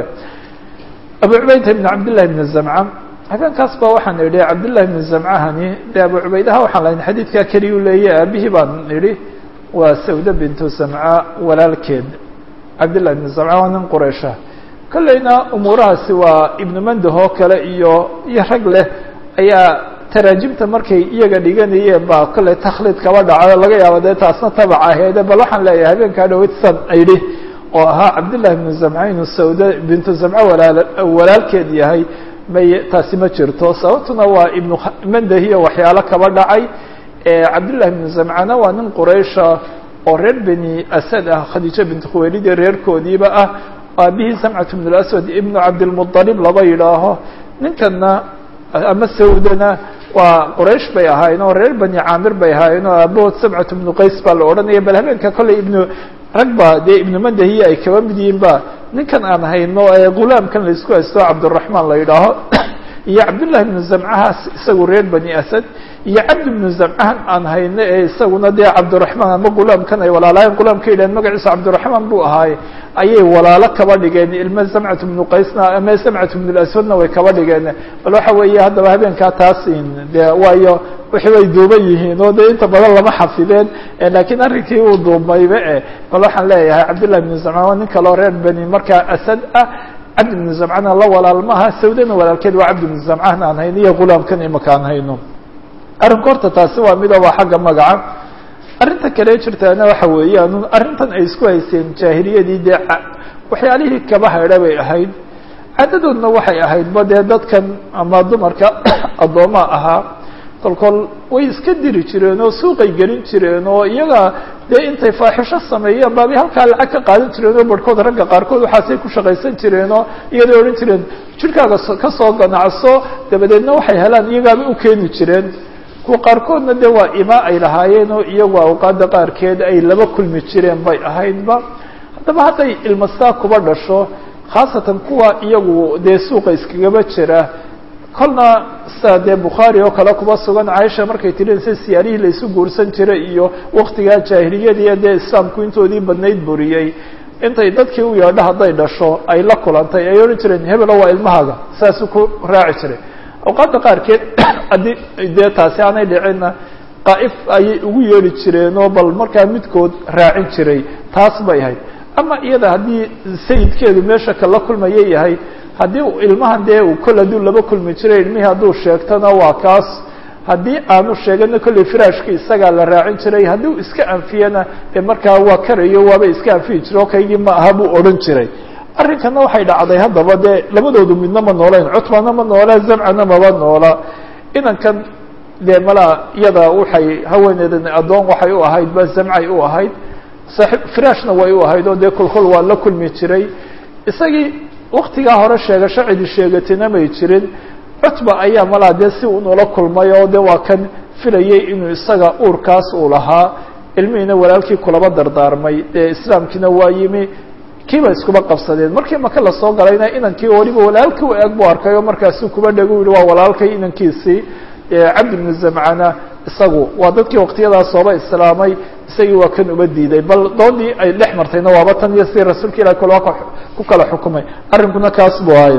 abu cubaydata bni cabdillahi bni zamca habeenkaas ba waxaan idhi cabdillahi bni zamcahani dee abu cubaydaha waxaan lahayn xadiidkaa keliya u leeyahy aabihii baan idhi waa sawda bintu zamca walaalkeed cabdillahi bni zamca waa nin quraysha kolleyna umuurahaasi waa ibnu mandah oo kale iyo iyo rag leh ayaa taraajimta markay iyaga dhiganayeen baa kolley takhliid kaba dhacayo laga yaabo dee taasna tabac aheede bal waxaan leeyahay habeenkaa dhaweyd san idhi oo ahaa cabdillahi bnu zamca inuu sawda bintu zamca walaal walaalkeed yahay may taasi ma jirto sababtuna waa ibnu mandahiyo waxyaalo kaba dhacay cabdillahi bnu zamcana waa nin quraysha oo reer beni asad ah khadiijo bintu khuwaylid ee reerkoodiiba ah aabihii samcat bn اlaswad ibnu cabdilmuطalib laba yidhaaho ninkana ama sawdana waa quraysh bay ahaayeen oo reer bani caamir bay ahaayeen oo aabahood samcat bnu qays baa la odhanaya bal habeenka kolley ibnu rag ba dee ibnu mandahiya ay kaba mid yihiin ba ninkan aan hayno ee gulaamkan laisku haysto cabdiraxmaan la yidhaaho iyo cabdullahi bnu zamcahaas isagu reer bani asad iyo cabdi bnu zamcahan aan hayno ee isaguna dee cabdiraxmaan ama gulaamkan ay walaalaayeen gulaamka yidhahen magaciisa cabdiraxmaan buu ahaaye ayay walaalo kaba dhigeen ilma zamcat bnu qaysna ama zamcat bnu laswadna way kaba dhigeen bal waxa weeye haddaba habeenkaa taas dee waayo wixii way duuban yihiin oo dee inta badan lama xafideen lakiin arrinkii uu duubmayba e bal waxaan leeyahay cabdillahi bnu zamcaan waa nin kaloo reer beni markaa asad ah cabdi bnu zamcana la walaalmaha sawdana walaalkeed waa cabdi bnu zamcahna aan hayno iyo gulaamkan imaka aan hayno arrinku horta taasi waa mida waa xagga magaca arrinta kale jirtaana waxa weeyaan arrintan ay isku hayseen jaahiliyadii dee waxyaalihii kaba haydha bay ahayd caadadoodna waxay ahaydba dee dadkan ama dumarka addoommaa ahaa kolkol way iska diri jireen oo suuqay gelin jireen oo iyaga dee intay faaxisho sameeyeen baabay halkaa lacag ka qaadan jireen oo barhkood ragga qaarkood waxaasay ku shaqaysan jireen oo iyaday odhan jireen jirkaaga ka soo ganacso dabadeedna waxay helaan iyagaaba u keeni jireen kuwa qaarkoodna dee waa ima ay lahaayeen oo iyagu awqaada qaarkeed ay laba kulmi jireen bay ahaydba haddaba hadday ilmastaa kuba dhasho khaasatan kuwa iyagu dee suuqa iskagaba jira kolna sida dee bukhaari oo kale kuba sugan caaisha markay tirin si siyaarihii laysu guursan jiray iyo waktigaa jaahiliyadii dee islaamku intoodii badnayd buriyey intay dadkii u yeedho hadday dhasho ay la kulantay ay odhan jireen hebelo waa ilmahaaga saasuu ku raaci jiray awqaadda qaarkeed haddii dee taasi aanay dhicinna qaa'if ayay ugu yeedhi jireenoo bal markaa midkood raacin jiray taas bay ahayd ama iyada haddii sayidkeedu meesha kala kulmaya yahay haddii ilmahan dee uu kol hadduu laba kulmi jiray ilmihii hadduu sheegtona waa kaas haddii aanu sheegana kolley firaashka isagaa la raacin jiray haddii uu iska anfiyana dee markaa waa karayo waaba iska anfiyi jira oo kaygii ma aha buu odhan jiray arrinkana waxay dhacday haddaba dee labadoodu midna ma noolayn cutbana ma noola zamcana maba noola inankan dee malaa iyada waxay haweeneedan addoon waxay u ahayd ba zamcay u ahayd saaib firaashna way u ahayd oo dee kolkol waa la kulmi jiray isagii waktigaa hore sheegasho cidi sheegatina may jirin cutba ayaa malaa dee si unula kulmay oo de waa kan filayay inuu isaga uurkaas uu lahaa ilmihiina walaalkii kulaba dardaarmay dee islaamkiina waa yimi kiiba iskuba qabsadeen markii maka lasoo galayna inankii waliba walaalkii u eg buu arkay oo markaasuu kuba dhegu yihi waa walaalkay inankiisii cabdi bnu zamcana isagu waa dadkii waktiyadaas sooba islaamay isagii waa kan uba diiday bal doodii ay dhex martayna waaba tan iyo si rasuulka ilahi kula ku kala xukumay arrinkuna kaas buu ahay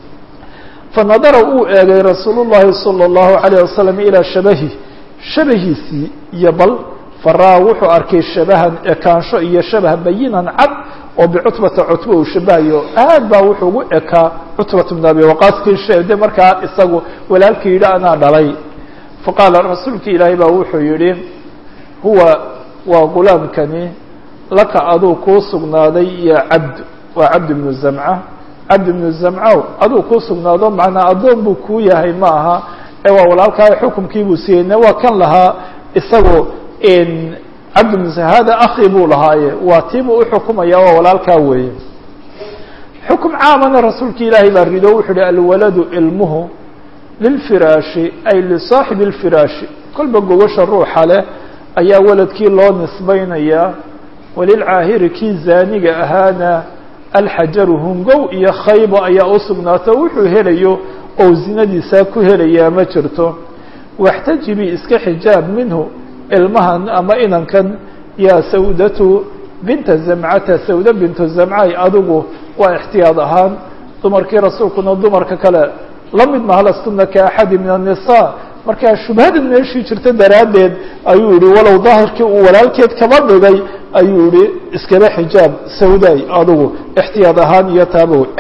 fanadara uu eegay rasuul llahi salى اllahu alayه wasalam ilaa shabahi shabahiisii iyo bal faraa wuxuu arkay shabahan ekaansho iyo shabah bayinan cad oo bicutbata cutba uu shabahayo aad baa wuxuu ugu ekaa cutbat bn abi waqaaskii sheede markaa isagu walaalkii yidhi anaa dhalay faqaala rasuulki ilaahay baa wuxuu yihi huwa waa gulaamkani laka aduu kuu sugnaaday iyo cabd waa cabd ibnu zamca cabd ibnu zamcow aduu kuu sugnaado macnaa addoon buu kuu yahay ma aha ee waa walaalkaa xukumkii buu siiyeyne waa kan lahaa isagu cabd ibnu hada akhi buu lahaaye waa tiibuu uxukumaya waa walaalkaa weeye xukum caamana rasuulki ilaahay baa rido wuxuu uhi alwaladu ilmuhu lilfiraashi ay lisaaxibi اlfiraashi kolba gogasha ruuxa leh ayaa waladkii loo nisbaynayaa walilcaahiri kii zaaniga ahaana alxajaru hungow iyo khaybo ayaa u sugnaato wuxuu helayo oo zinadiisaa ku helayaa ma jirto waxtajibi iska xijaab minhu ilmahan ama inankan yaa sawdatu binta zamcata sawda bintu zamcay adigu waa ixtiyaad ahaan dumarkii rasuulkuna dumarka kale la mid maha lastuna ka axadi min النisaa markaa shubhadan meeshii jirta daraaddeed ayuu yihi walow daahirkii uu walaalkeed kaba dhigay ayuu yihi iskaba xijaab sawday adigu ixtiyaad ahaan iyo taaba wey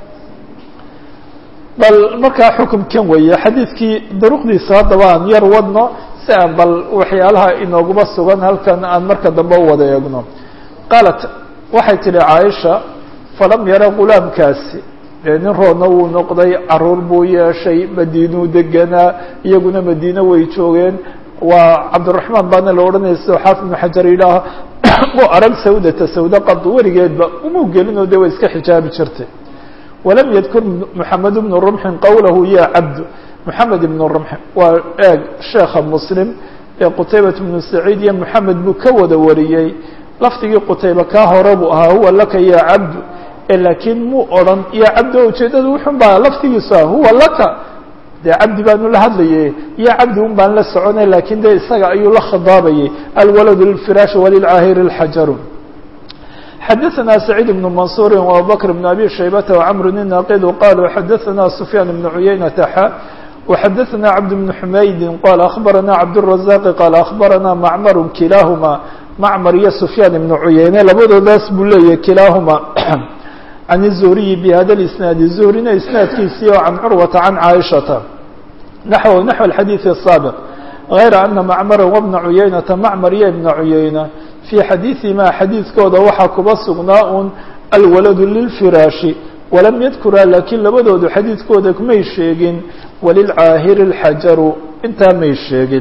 bal markaa xukumkan weeye xadiidkii duruqdiisa haddaba aan yar wadno si aan bal waxyaalaha inooguma sugan halkan aan marka dambe u wada eegno qaalat waxay tidhi caaisha falam yara gulaamkaasi dee nin roodna wuu noqday caruur buu yeeshay madiinuu deganaa iyaguna madiine way joogeen waa cabdiraxmaan baana la odhanaya sidoo xaafid ibnu xajar yidhaaha u arag sawdata sawda qadu weligeedba umuu gelinoo de way iska xijaabi jirtay walam yadkur moxamed ibnu rumxin qowlahu ya cabdu moxamed ibnu rumxin waa eeg sheekha muslim ee qutaybat ibnu saciid iyo moxamed buu ka wada wariyey lafdigii qutayba kaa hore buu ahaa huwa laka ya cabdu laakiin muu odhan ya cabdi o ujeedadu wuxun baa laftigiisu ah huwa laka dee cabdi baanu la hadlayay ya cabdi un baan la soconay lakin de isaga ayuu la khidaabayay alwaladu lilfiraashi walilcaahiri اlxajaru xadaثna سacيid بن maنصuuri وabubakr بن abi shaybata وcmr النaqidu qaluu xadaثna سufyaan بن cuyaynata xa وxadaثna cabd بن xumaydi qala aخbarana cabdالرaزaq qala aخbarana macmar kilaahuma macmar iyo sufyaan ibnu cuyeyne labadoodaas buu leeyahay kilaahuma can الzuhriyi bhada اisnaadi zuhrina isnaadkiisii oo can curwata can caaishata naxw naxو اxadiiث الsaabiq غayra ana macmara wbna cuyeynata macmar iyo ibna cuyeyna fii xadiiثihima xadiidkooda waxaa kuba sugnaa un alwaladu lilfiraashi walam yadkuraa laakiin labadoodu xadiidkooda may sheegin walilcaahiri اlxajaru intaa may sheegin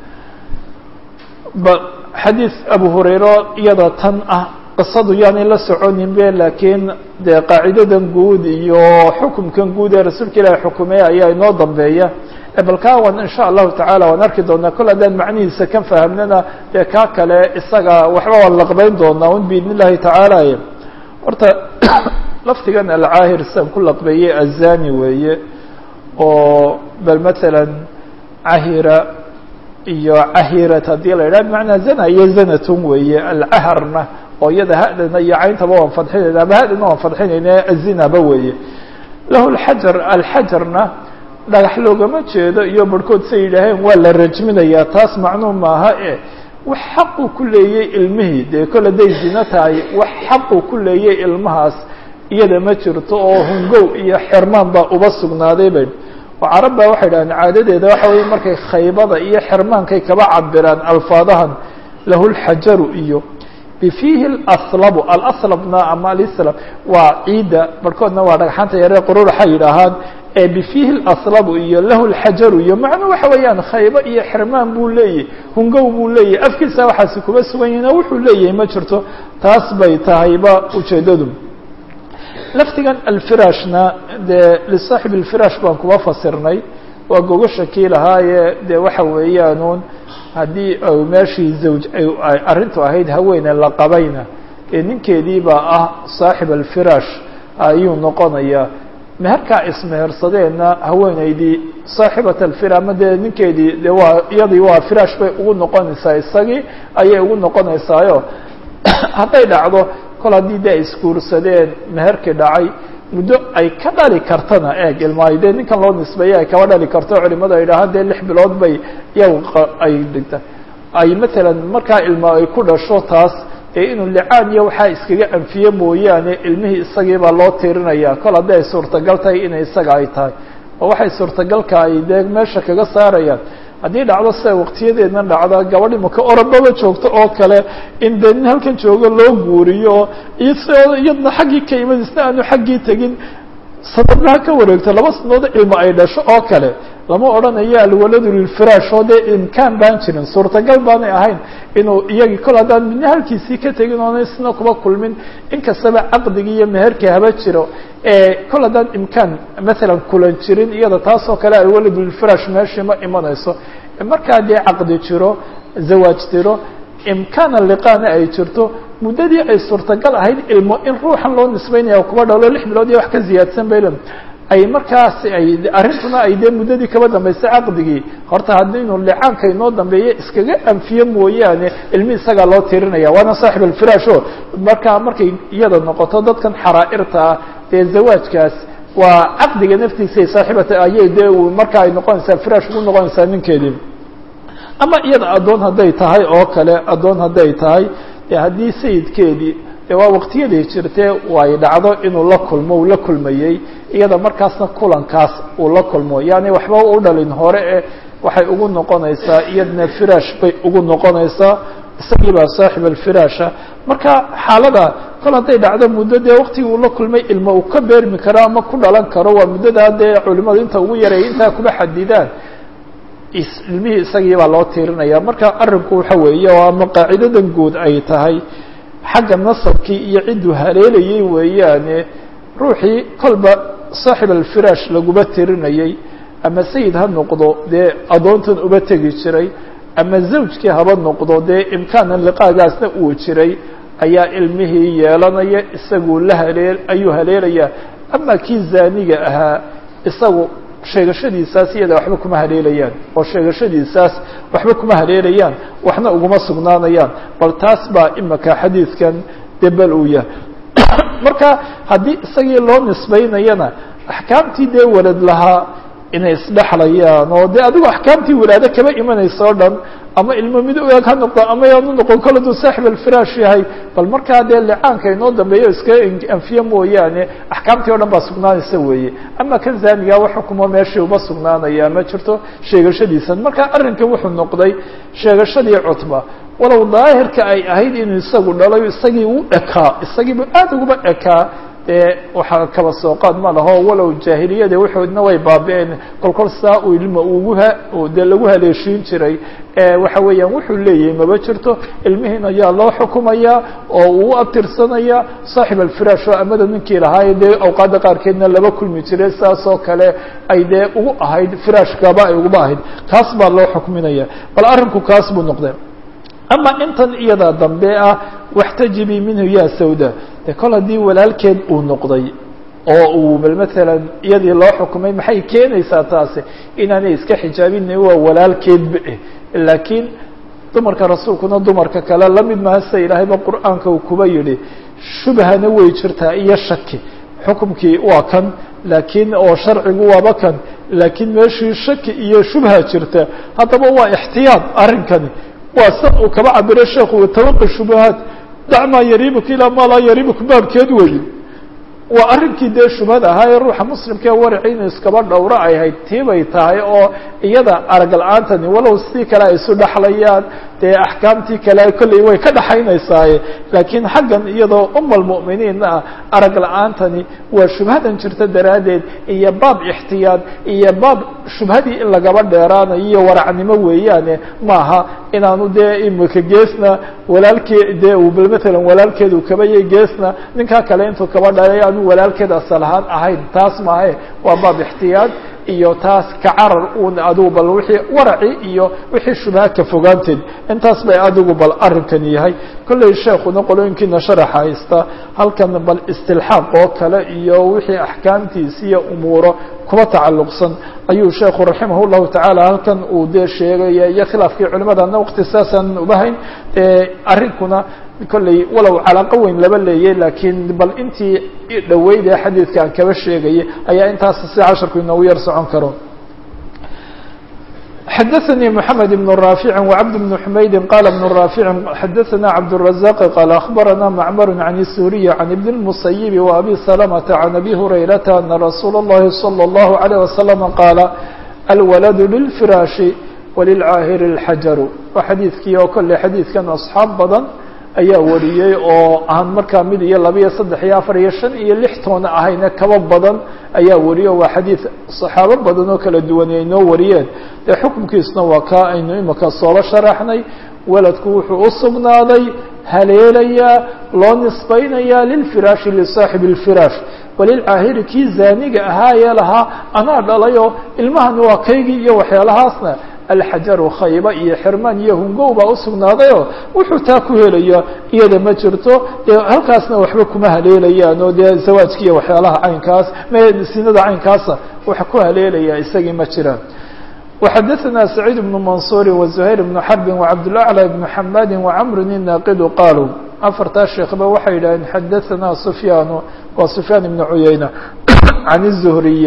xadiid abu hurayro iyada tan ah qisadu yaanay la soconin be laakiin dee qaacidadan guud iyo xukumkan guud ee rasuulka ilaahi xukumaya ayaa inoo dambeeya bal kaa wan insha allahu tacala waan arki doonaa kol haddaan macnihiisa ka fahamnana dee kaa kale isaga waxba waan laqbeyn doonaa un biidn illahi tacaala horta lafdigan alcaahir sidan ku laqbeeyey azani weeye oo bal matalan cahira iyo cahirat haddii la yidhaha bimacnaa zana iyo zanatun weeye alcaharna oo iyada hadana iyo cayntaba waan fadxinayna ama hadana waan fadxinayna azinaba weeye lahu lxajar alxajarna dhagax loogama jeedo iyo barhkood say yidhaaheen waa la rajminayaa taas macnuu maaha e wax xaquu ku leeyey ilmihii dee kol hadday zino tahay wax xaquu ku leeyey ilmahaas iyada ma jirto oo hungow iyo xirmaan baa uba sugnaaday bay oo carab baa waxay dhahdeen caadadeeda waxa weeye markay khaybada iyo xirmaankay kaba cabiraan alfaadahan lahu lxajaru iyo bifiihi alaslabu alaslabna ama alislam waa ciidda barhkoodna waa dhagxanta yaree quruuraxa yidhaahaan ee bifiihi alaslabu iyo lahu lxajaru iyo macnuu waxa weeyaan khaybo iyo xirmaan buu leeyahy hungow buu leeyahy afkiisa waxaasi kuma sugan yihin oo wuxuu leeyahay ma jirto taas bay tahayba ujeedadu lafdigan alfirashna dee lisaaxibi alfirash baan kuma fasirnay waa gogasha kii lahaaye dee waxa weeyaanuun haddii meeshii zawj ay arrintu ahayd haweene la qabayna ee ninkeediibaa ah saaxib alfirash ayuu noqonayaa meherkaa ismehersadeenna haweeneydii saaxibat alfira ama dee ninkeedii de waa iyadii waa firaash bay ugu noqonaysaa isagii ayay ugu noqonaysaayo hadday dhacdo kol haddii de ay isguursadeen meherkii dhacay muddo ay ka dhali kartana eeg ilmaayo dee ninkan loo nisbeeyey ay kaba dhali karto culimadu ay dhahaan dee lix bilood bay iyaga ay dhigta ay matalan markaa ilma ay ku dhasho taas ee inuu licaan iyo waxaa iskaga anfiye mooyaane ilmihii isagii baa loo tirinaya kol haddii ay suurtagal tahay inay isaga ay tahay oo waxay suurtagalka ay dee meesha kaga saarayaan haddii dhacdo sida waqtiyadeedna dhacda gabadh imaka orababa joogto oo kale in dee nin halkan joogo loo guuriyo iyo iyadna xaggii ka imid isna aanu xaggii tegin sanadnaha ka wareegto laba sanadood ilmo ay dhasho oo kale lama odhanayo alwaladu lilfiraash oo dee imkaan baan jirin suurtagal baanay ahayn inuu iyagii kol haddaan midna halkiisii ka tegin oona isna kuba kulmin inkastaba caqdigii iyo meherkii haba jiro kol haddaan imkaan maalan kulan jirin iyada taasoo kale alwaladu lilfiraash meeshii ma imanayso markaa dee caqdi jiro zawaaj jiro imkaana liqaana ay jirto muddadii ay suurtagal ahayd ilmo in ruuxan loo nisbaynaya kuba dhalo lix bilood iyo wax ka ziyaadsan bayl ay markaas ay arrintuna ay dee muddadii kaba dambaysay caqdigii horta haddii inuu licaanka inoo dambeeyo iskaga anfiye mooyaane ilmi isagaa loo tirinaya waana saaxib alfiraash o markaa markay iyada noqoto dadkan xaraa'irta ah dee zawaajkaas waa caqdiga naftiisay saaxibata ayay dee marka ay noqonaysaa firaash ugu noqonaysaa ninkeedii ama iyada addoon hadday tahay oo kale addoon hadday tahay de haddii sayidkeedii de waa waqtiyaday jirtee way dhacdo inuu la kulmo uu la kulmayey iyada markaasna kulankaas uu la kulmo yani waxba u dhalin hore e waxay ugu noqonaysaa iyadna firaash bay ugu noqonaysaa isagii baa saaxib alfiraasha marka xaalada kol hadday dhacdo muddo dee waqtigii uu la kulmay ilmo uu ka beermi karo ama ku dhalan karo waa muddadaa dee culimadu inta ugu yareeya intaa kuma xadidaan ilmihii isagii baa loo tiirinaya marka arinku waxa weeye oo ama qaacidadan guud ay tahay xagga nasabkii iyo cidduu haleelayey weeyaane ruuxii kolba saaxib alfiraash laguma tirinayey ama sayid ha noqdo dee addoontan uba tegi jiray ama zawjkii haba noqdo dee imkaanan liqaagaasna uu jiray ayaa ilmihii yeelanaya isaguu la halee ayuu haleelaya ama kii zaaniga ahaa isagu sheegashadiisaas iyada waxba kuma haleelayaan oo sheegashadiisaas waxba kuma haleelayaan waxna uguma sugnaanayaan bal taas baa imaka xadiidkan debel uu yahay marka haddii isagii loo nisbaynayana axkaamtii dee walad lahaa inay isdhexlayaan oo dee adigu axkaamtii walaado kaba imanaysa o dhan ama ilmo mid u eg ha noqdo ama yaanu noqon kol aduu saaxib alfiraash yahay bal markaa dee licaanka inoo dambeeyo iska anfiye mooyaane axkaamtii o dhan baa sugnaanaysa weeye ama kan zaaniga wax xukumo meeshii uma sugnaanaya ma jirto sheegashadiisan marka arrinkan wuxuu noqday sheegashadii cutba walow daahirka ay ahayd inuu isagu dhalay isagii u ekaa isagiibu aad uguba ekaa dee waxaa kaba soo qaad ma laho walow jaahiliyada waxoodna way baabi-een kolkol saa uu ilma uguha dee lagu haleeshiin jiray waxa weeyaan wuxuu leeyahay maba jirto ilmihiin ayaa loo xukumayaa oo uu u abtirsanaya saaxib alfiraash oo amada ninkii lahaaye dee awqaadda qaarkeedna laba kulmi jiray saas oo kale ay dee ugu ahayd firaashkaba ay uguba ahayd kaas baa loo xukminaya bal arrinku kaas buu noqday ama intan iyada dambe ah waxtajibii minhu ya sawda de kol haddii walaalkeed uu noqday oo uu bal maalan iyadii loo xukumay maxay keenaysaa taasi inaanay iska xijaabina waa walaalkeedba eh laakiin dumarka rasuulkuna dumarka kale lamid maha sida ilaahayba qur'aanka uu kuba yidhi shubhana way jirtaa iyo shaki xukumkii waa kan laakiin oo sharcigu waaba kan laakiin meeshii shaki iyo shubha jirta haddaba waa ixtiyaad arrinkani waa san uu kaba cabiro sheekhu tawaqi shubahaat dac maa yariibuka ilaa maa laa yariibuka baabkeed weeye waa arrinkii dee shubhada ahaa ee ruuxa muslimka ee waraci inuu iskaba dhowro ay hayd tiibay tahay oo iyada arag la-aantani walow sidii kale ay isu dhexlayaan dee axkaamtii kale kolley way ka dhaxaynaysaaye laakiin xaggan iyadoo uma almu'miniinna ah arag la-aantani waa shubhadan jirta daraaddeed iyo baab ixtiyaad iyo baab shubhadii in lagaba dheeraanayo iyo waracnimo weeyaane maaha inaanu dee imika geesna walaalkee dee uu bal matalan walaalkeedu kabayay geesna ninkaa kale intuu kaba dhalay aanu walaalkeed asal ahaan ahayn taas maahe waa baab ixtiyaad iyo taas ka carar un adigu bal wixii waraci iyo wixii shubha ka fogaanteed intaas bay adigu bal arrinkan yahay kolley sheekuna qolooyinkiina sharaxa haysta halkan bal istilxaaq oo kale iyo wixii axkaamtiisi iyo umuuro kuba tacalluqsan ayuu sheekhu raximah llahu tacaala halkan uu dee sheegaya iyo khilaafkii culimadana waqti saasaan ubahayn arrinkuna kolley walow calaaqo weyn laba leeyay laakiin bal intii dhaweyd ee xadiidka aan kaba sheegayay ayaa intaas si casharku inoogu yar socon karo xadaثnي محamed بن رافع وcبد بن حmaydi qال بن رافع xadaثna cبدالرزاq qال أخبرna معmر عن السوري عن بن المصيب وأbي سلمة عن أbي هريرة أن رsuuل اللhi صلى الله عليه وسلم qاaل الولد للفراaش walilcaahiri اlxajaru waa xadiidkii oo kolley xadiidkan asxaab badan ayaa wariyey oo aan markaa mid iyo laba iyo saddex iyo afar iyo shan iyo lix toona ahayna kaba badan ayaa wariyey oo waa xadiid saxaabo badan oo kala duwan ay noo wariyeen dee xukunkiisna waa kaa aynu imika sooba sharaxnay weladku wuxuu u sugnaaday haleelayaa loo nisbaynayaa lilfiraashi lisaaxibi اlfiraash walilcaahiri kii zaaniga ahaayee lahaa anaa dhalayoo ilmahani waa kaygii iyo waxyaalahaasna alxajaru khayba iyo xirmaan iyo hungow baa usugnaadayoo wuxuu taa ku helayaa iyada ma jirto dee halkaasna waxba kuma haleelayaan oo dee zawaajki iyo waxyaalaha caynkaas sinada caynkaasa wax ku haleelaya isagii ma jiraan وxadثna سعيid بن منصور وزهير بن حرب وعبدالأعلى بن حmاd وعمر الناqd qاalوا afartaa sheekba waxay yidhaaheen xadaثna سفyاn waa سفyاn بن عuyaynة عن الزهriي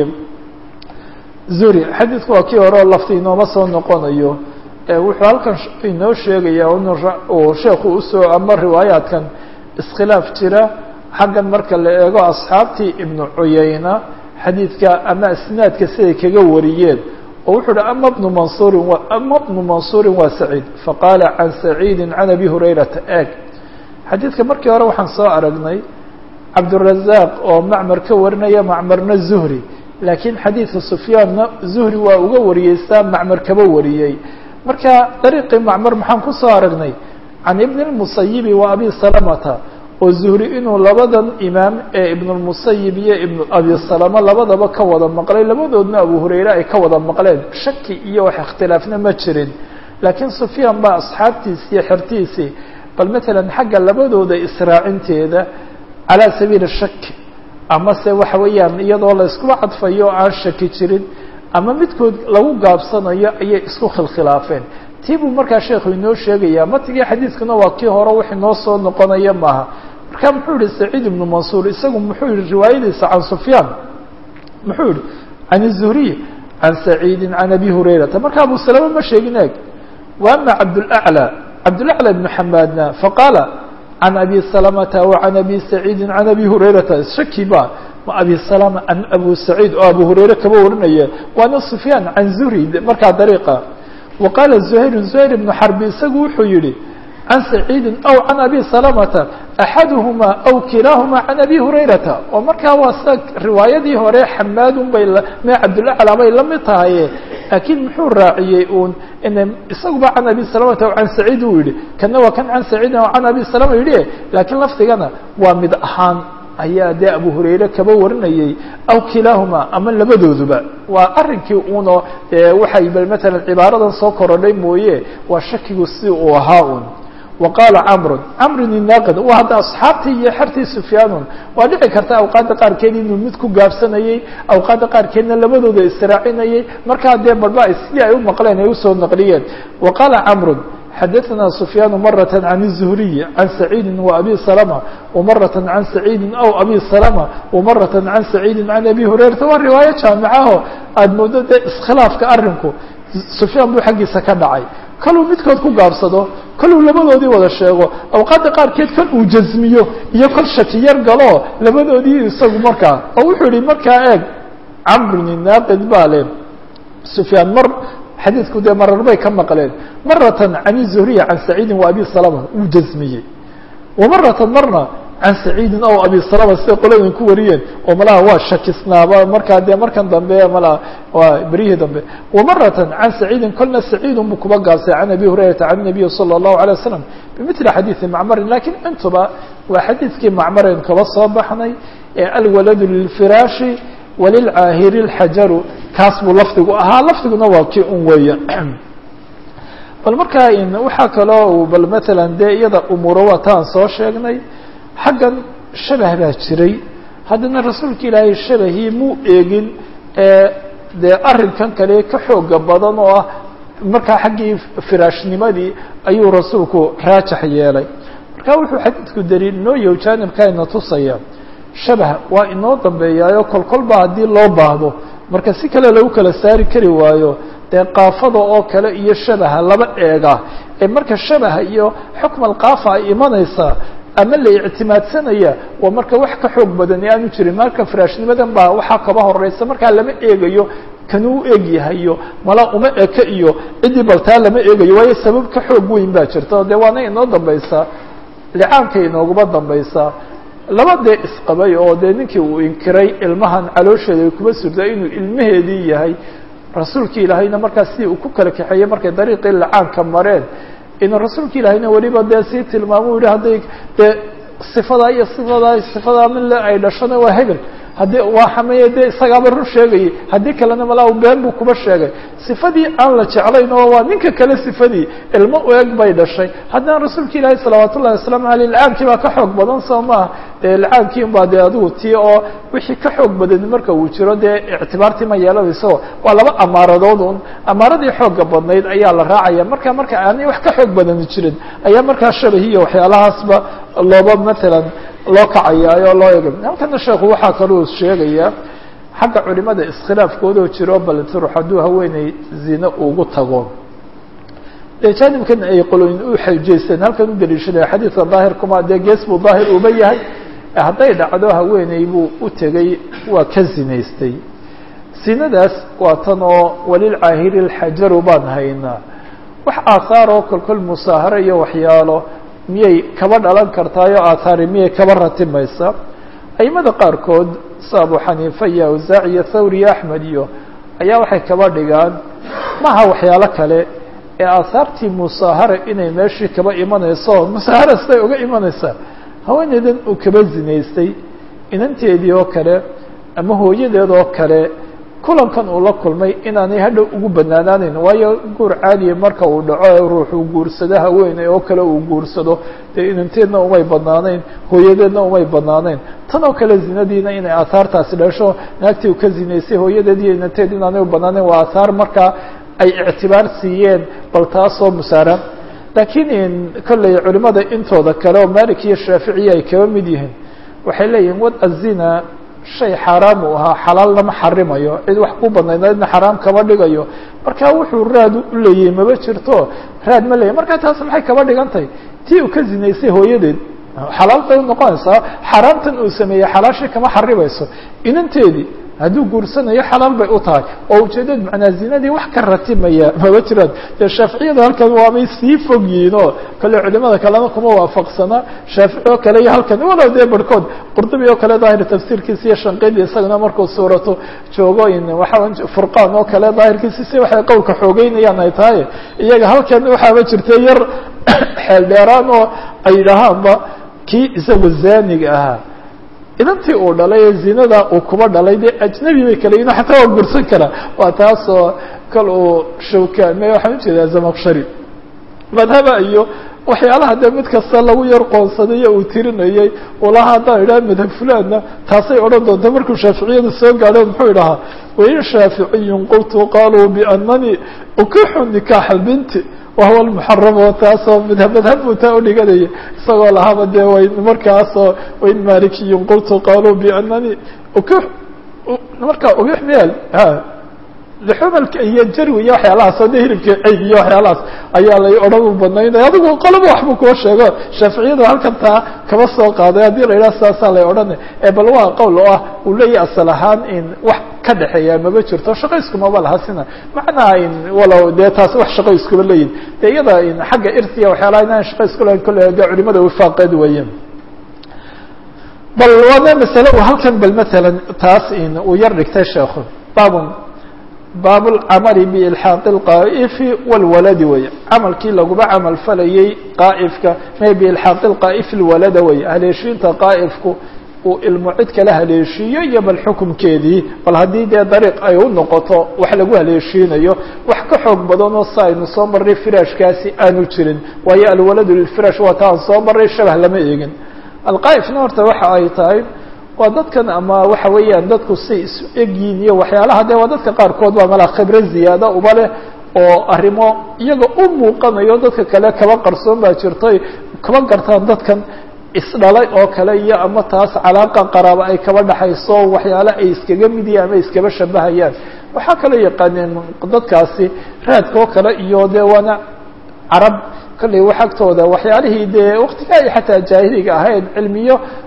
zuhri xadiidku waa kii hore oo lafti inooma soo noqonayo wuxuu halkan inoo sheegaya uu sheekhu usoo ama riwaayaatkan iskhilaaf jira xaggan marka la eego asxaabtii ibnu cuyayna xadiidka ama isnaadka siday kaga wariyeen oo wuxuu uhi ama bnu mansuurin ama bnu mansuurin waa saciid faqaala can saciidi can abi hurayrata eeg xadiidka markii hore waxaan soo aragnay cabdurazaq oo macmar ka warinaya macmarna zuhri laakiin xadiidka sufyaanna zuhri waa uga wariyey saa macmar kaba wariyey marka dariiqii macmar maxaan kusoo aragnay can ibni lmusayibi wa abi salamata oo zuhri inuu labadan imaam ee ibnulmusayib iyo ibnu abi salama labadaba ka wada maqlay labadoodna abu hurayre ay ka wada maqleen shaki iyo wax ikhtilaafna ma jirin laakiin sufyaan baa asxaabtiisi iyo xertiisii bal matalan xagga labadooda israacinteeda calaa sabiili shaki ama se waxa weeyaan iyadoo la iskuba cadfayo aan shaki jirin ama midkood lagu gaabsanayo ayay isku khilkhilaafeen tii buu markaa sheekhu inoo sheegaya matigii xadiidkuna waa kii hore wax inoo soo noqonaya maaha marka muxuu yihi saciid ibnu mansuur isagu muxuu yihi riwaayadiisa can sufyaan muxuu yihi can الzuhriy can saciidi can abi hurayrata marka abu salama ma sheegin eeg wa ama cabdاlأعlى cabdاlأعlى ibnu xamaadna faqaala can abi salamata wa can abi saciidi can abi hurayrata shaki ba ma abi salama an abu saciid oo abu hurayre kaba warinaya waana sufyaan can zuhri markaa dariiqa wa qaala zuhayr zuhayr ibnu xarbi isagu wuxuu yihi can saciidi aw can abi salamata axaduhuma aw kilaahuma can abi hurayrata oo markaa waa sida riwaayadii hore xamaadun bay me cabdulacla bay la mid tahaye laakiin muxuu raaciyey uun ina isaguba can abi salamata aw can saciid uu yihi kana waa kan can saciidin aw can abi salama yidhi laakiin lafdigana waa mid ahaan ayaa dee abu hurayre kaba warinayey aw kilaahuma ama labadooduba waa arrinkii uno waxay bal matalan cibaaradan soo korodhay mooye waa shakigu si uu ahaa un wa qaala camrun camrun inaaqid waa hadda asxaabtii iyo xertii sufyaanun waa dhici karta awqaadda qaarkeed inuu mid ku gaabsanayey awqaadda qaarkeedna labadooda israacinayey markaa dee barba sidii ay u maqleen ay usoo naqliyeen wa qaala camrun xadaثna سفyاn mرة عن الزهري عن سعيid وأbي سلمة وmرة عن سعيid أو أbي سلمة وmرة عن سعيid عن أbي هurayرata waa riwaayo jaamicaho aad moodo dee iskhilaafka arinku سufyaan buu xaggiisa ka dhacay kaluu midkood ku gaabsado kaluu labadoodii wada sheego awqaadda qaarkeed kol uu jasmiyo iyo kol shaki yar galo labadoodii isagu markaa oo wuxuu yihi markaa eeg camrun inaaqid baa le سufyaan mar xadiidku dee marar bay ka maqleen maratan can الzuhriya can saciidi wa abi salama wuu jasmiyey wamaratan marna can saciidin aw abi salama siday qoladan ku wariyeen oo malaha waa shakisnaaba markaa dee markan dambe malaha waa beryihii dambe wamaratan can saciidin kolna saciidun buu kuba gaabsay can abi hurayrata can nabiyi salى الlahu عalيه wasalam bimili xadiidi macmarin lakiin intuba waa xadiidkii macmaren kaba soo baxnay ee alwaladu lilfiraashi walilcaahiri اlxajaru kaas buu lafdigu ahaa lafdiguna waa kii un weeya bal markaa waxaa kaloo bal matalan dee iyada umuuro waa taan soo sheegnay xaggan shabah baa jiray haddana rasuulka ilaahay shabahii muu eegin dee arrinkan kale ka xooga badan oo ah markaa xaggii firaashnimadii ayuu rasuulku raajax yeelay marka wuxuu xadiidku daliil inoo yaho jaanibkaa ina tusaya shabah waa inoo dambeeyaayo kol kolba haddii loo baahdo marka si kale lagu kala saari kari waayo dee qaafada oo kale iyo shabaha laba eega ee marka shabaha iyo xukm alqaafa ay imanaysaa ama la ictimaadsanaya waa marka wax ka xoog badan ee aanu jirin marka firaashnimadan baa waxaa kaba horeysa markaa lama eegayo kanuu eg yahay iyo mala uma eka iyo ciddii baltaa lama eegayo waayo sabab ka xoog weyn baa jirta dee waana inoo dambaysaa licaanka inooguma dambaysaa laba dee isqabay oo dee ninkii uu inkiray ilmahan caloosheeda ay kuma surta inuu ilmaheedii yahay rasuulki ilaahayna markaas si uu ku kala kaxeeyey markay dariiqii lacaanka mareen inuu rasuulka ilaahayna weliba dee sii tilmaamo u yihi hadday dee sifadaa iyo sifadaa sifadaa min le ay dhashona waa hebel haddii waa xameeye dee isagaaba run sheegayay haddii kalena malaa been buu kuba sheegay sifadii aan la jeclayn oo waa ninka kale sifadii ilmo u eg bay dhashay haddana rasuulka ilaahi salawaat ullahi wasalaamu aleyh lacaankii baa ka xoog badan soo maaha dee lacaankii un baa dee adigu tii oo wixii ka xoog badan marka uu jiro dee ictibaartii ma yeelanayso waa laba amaaradood un amaaradii xooga badnayd ayaa la raacaya marka marka aanay wax ka xoog badani jirin ayaa markaa shabahiyo waxyaalahaasba looba matalan loo kacayaayo loo eg halkana sheekhu waxaa kaluu sheegayaa xagga culimada iskhilaafkoodoo jiro bal turux hadduu haweeney zine ugu tago dee jaanibkan ay qoloyin u xajeysteen halkan u daliishaday xadiidka daahirkuma dee gees buu daahir uba yahay hadday dhacdo haweeney buu u tegey waa ka zinaystay sinadaas waa tan oo walilcaahiri lxajaru baan haynaa wax aathaar oo kolkol musaaharo iyo waxyaalo miyay kaba dhalan kartaayo aathaari miyay kaba ratimaysa aimada qaarkood sa abu xaniifa iyo awsaac iyo thawr iyo axmed iyo ayaa waxay kaba dhigaan maha waxyaalo kale ee aahaartii musaahara inay meeshii kaba imanayso musaahara siday uga imanaysaa haweeneydan uu kaba zinaystay inanteedii oo kale ama hooyadeed oo kale kulankan uu la kulmay inaanay hadhow ugu banaanaaneyn waayo guur caadiya marka uu dhaco ruuxuu guursado haweeney oo kale uu guursado dee inanteedna umay banaanayn hooyadeedna umay banaanayn tan oo kale zinadiina inay aahaartaasi dhasho naagtii uu ka zinaystay hooyadeed iyo inanteed inaanay u banaanayn waa aahaar markaa ay ictibaar siiyeen bal taasoo musaara laakiin kolley culimada intooda kale oo malik iyo shaaficiya ay kaba mid yihiin waxay leeyihin wad azina shay xaaraam uu ahaa xalaal lama xarimayo cid wax ku badnaydna xaraam kama dhigayo marka wuxuu raad u leeyahay maba jirto raad ma leeyahy marka taas maxay kaba dhigan tahay tii uu ka zinaystay hooyadeed xalaal bay unoqonaysaa xaaraamtan uu sameeyey xalaashii kama xarimayso inanteedii hadduu guursanayo xalaal bay u tahay oo ujeedad macnaa zinadii wax ka ratimaya maba jiraan dee shaaficiyada halkan waabay sii fog yihiin oo kale culimada kalena kuma waafaqsana shaafici oo kale iyo halkan walow dee barhkood qurdubi oo kale daahir tafsiirkiisa iyo shanqidi isagana markuu suurato joogo in waxaa furqaan oo kale daahirkiisa si waxay qowlka xoogeynayaan ay tahay iyaga halkan waxaaba jirta yar xeel dheeraan oo ay yidhaahaanba kii isagu zaaniga ahaa inantii uu dhalay ee zinada uu kuba dhalay dee ajnabi bay kala yihin xataa waa gursan karaa waa taasoo kal uu shawkaame waxaan ujeedaa zamaqshari madhaba iyo waxyaalaha dee mid kasta lagu yar qoonsadayo uu tirinayay ulaha haddaan idhaha madhab fulaanna taasay odhan doonta markuu shaaficiyada soo gaadho muxuu idhahaa wain shaaficiyun qultu qaluu bianani ukixu nikaaxa binti wahuwa lmuxaram oo taasoo madhab madhab buu taa udhiganaya isagoo lahaaba dee wayn markaasoo wain malikiyun qultu qaluu bianani uk marka ubix meel lixumalka iyo jarwi iyo waxyaalahaas o de hilibka ceyg iyo waxyaalahaas ayaa lay odhan u banaynaya adigu qoloba waxbuu kuwa sheego shaaficiyadu halkan taa kama soo qaaday haddii la yidhaha sidaasaa lay odhana ee bal waa qowl oo ah uu leeyahy asal ahaan in wax ka dhexeeya maba jirto shaqo iskumaba laha sina macnaha in walow dee taas wax shaqo iskuma leeyihin de iyada in xagga irtiya waxyaalaha inaan shaqo isku lahayn kolle de culimada wifaaqeed weeyaan bal waana masale uu halkan bal matalan taas in uu yar dhigtay sheekhu babun baab اlcamali biilxaaqi اlqaa'ifi wاlwaladi wey camalkii laguba camal falayey qaa'ifka me biilxaaqi اlqaa'ifi اlwalada wey haleeshiinta qaa'ifku uu ilmo cid kala haleeshiiyo iyo bal xukumkeedii bal haddii dee dariiq ay u noqoto wax lagu haleeshiinayo wax ka xoog badanoo si aynu soo marray firaashkaasi aanu jirin waayo alwaladu lilfiraash waa ta aan soo marray shabah lama eegin alqaa'ifna horta waxa ay tahay waa dadkan ama waxa weeyaan dadku say isu egyiin iyo waxyaalaha de waa dadka qaarkood waa mala khibre ziyaada uba leh oo arrimo iyaga u muuqanayo dadka kale kaba qarsoon baa jirtay kaba gartaan dadkan isdhalay oo kale iyo ama taas calaaqa qaraaba ay kaba dhaxayso waxyaale ay iskaga mid yihin ama iskaba shabahayaan waxaa kaloo yaqaaneen dadkaasi raadka oo kale iyo de waana carab kolley wax agtooda waxyaalihii dee waktiga ay xataa jaahiliga ahayd cilmiyo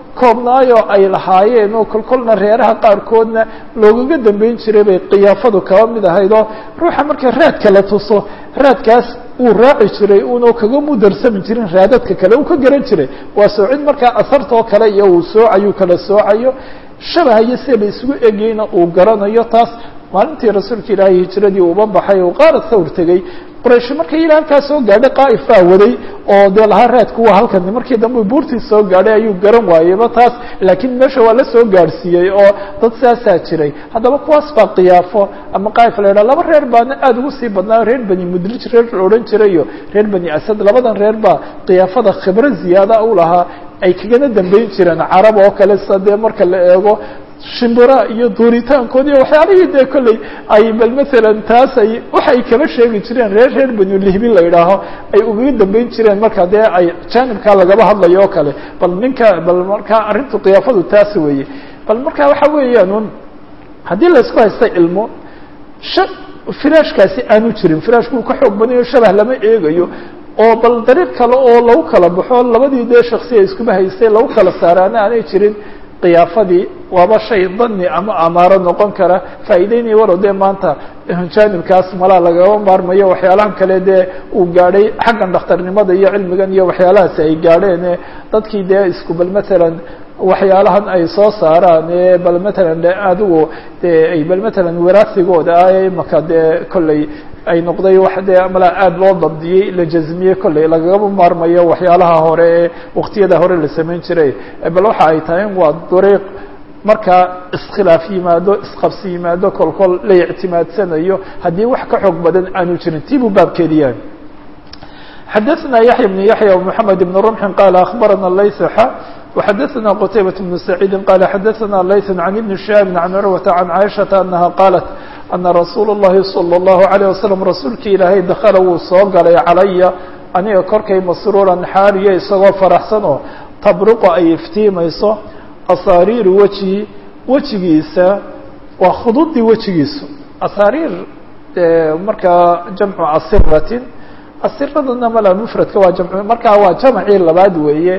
koobnaayoo ay lahaayeen oo kolkolna reeraha qaarkoodna loogaga dambeyn jiray bay kiyaafadu kaba mid ahayd oo ruuxa marka raadka la tuso raadkaas uu raaci jiray uuna kaga mudarsami jirin raadadka kale uu ka garan jiray waa soocid markaa asartoo kale iyo uu soocayu kala soocayo shabahayo sida la isugu egayna uu garanayo taas maalintii rasuulka ilaahay hijiradii uba baxay uu qaara thawr tegey quraysh markay ilaa halkaa soo gaadhay qaa'if baa waday oo dee lahaa raadku waa halkan markii dambe buurtii soo gaadhay ayuu garan waayeyba taas laakiin meesha waa la soo gaadhsiiyey oo dad saasaa jiray haddaba kuwaas baa kiyaafo ama qaa'if la yidhaha laba reer baana aada ugu sii badnaa reer bani mudlij reer la odhan jiray iyo reer bani asad labadan reer baa kiyaafada khibro ziyaada u lahaa ay kagana dambeyn jireen carab oo kale sida dee marka la eego shimbira iyo duuritaankood iyo waxyaalihii dee kolley ay bal masalan taas ay waxay kaba sheegi jireen reer reer banulihbin la yidhaaho ay ugaga dambeyn jireen marka dee ay jaanibkaa lagaba hadlayo oo kale bal ninka bal markaa arrintu kiyaafadu taas weeye bal marka waxa weeyaan un haddii laysku haysta ilmo sha firaashkaasi aanu jirin firaashkuu ka xoog badanayo shabah lama eegayo oo bal dariiq kale oo lagu kala baxo labadii dee shaksiya iskuma haystay lagu kala saaraana aanay jirin kiyaafadii waaba shay dani ama amaaro noqon kara faa'iideynaya walow dee maanta jaanibkaas malaa lagaba maarmayo waxyaalahan kale dee uu gaadhay xaggan dhakhtarnimada iyo cilmigan iyo waxyaalahaasi ay gaadheen dadkii dee isku bal matalan waxyaalahan ay soo saaraan ee bal matalan de adigu de ay bal matalan wiraasigooda ah imaka dee kolley ay noqday wax dee malaa aada loo dabdiyey la jazmiyey kolley lagagama maarmayo waxyaalaha hore ee waktiyada hore la samayn jiray bal waxa ay tahay waa dariiq markaa iskhilaaf yimaado isqabsi yimaado kolkol la ictimaadsanayo haddii wax ka xoog badan aanu jirin tii buu baabkeedi yahay xadaثna yaحya بن yaحya ومحamed بن رمح qال أخbarana layث x وxadaثna qتaybaة بن سacيidi qال xadaثna layث عن iبن شهاaب عن curwaةa عن caiشhaةa أنaha qاaلت أna rasuul الlahi صلى الlaهu عليه وasلم rasuulkii ilaahay dakla wuu soo galay calaya aniga korkay masruuran xaariya isagoo faraxsan oo tabriqu ay iftiimayso asaariiru wejihi wejigiisa waa khududii wejigiisu asaariir markaa jamcu asiratin asiradana mala mufradka waa jamc markaa waa jamcii labaad weeye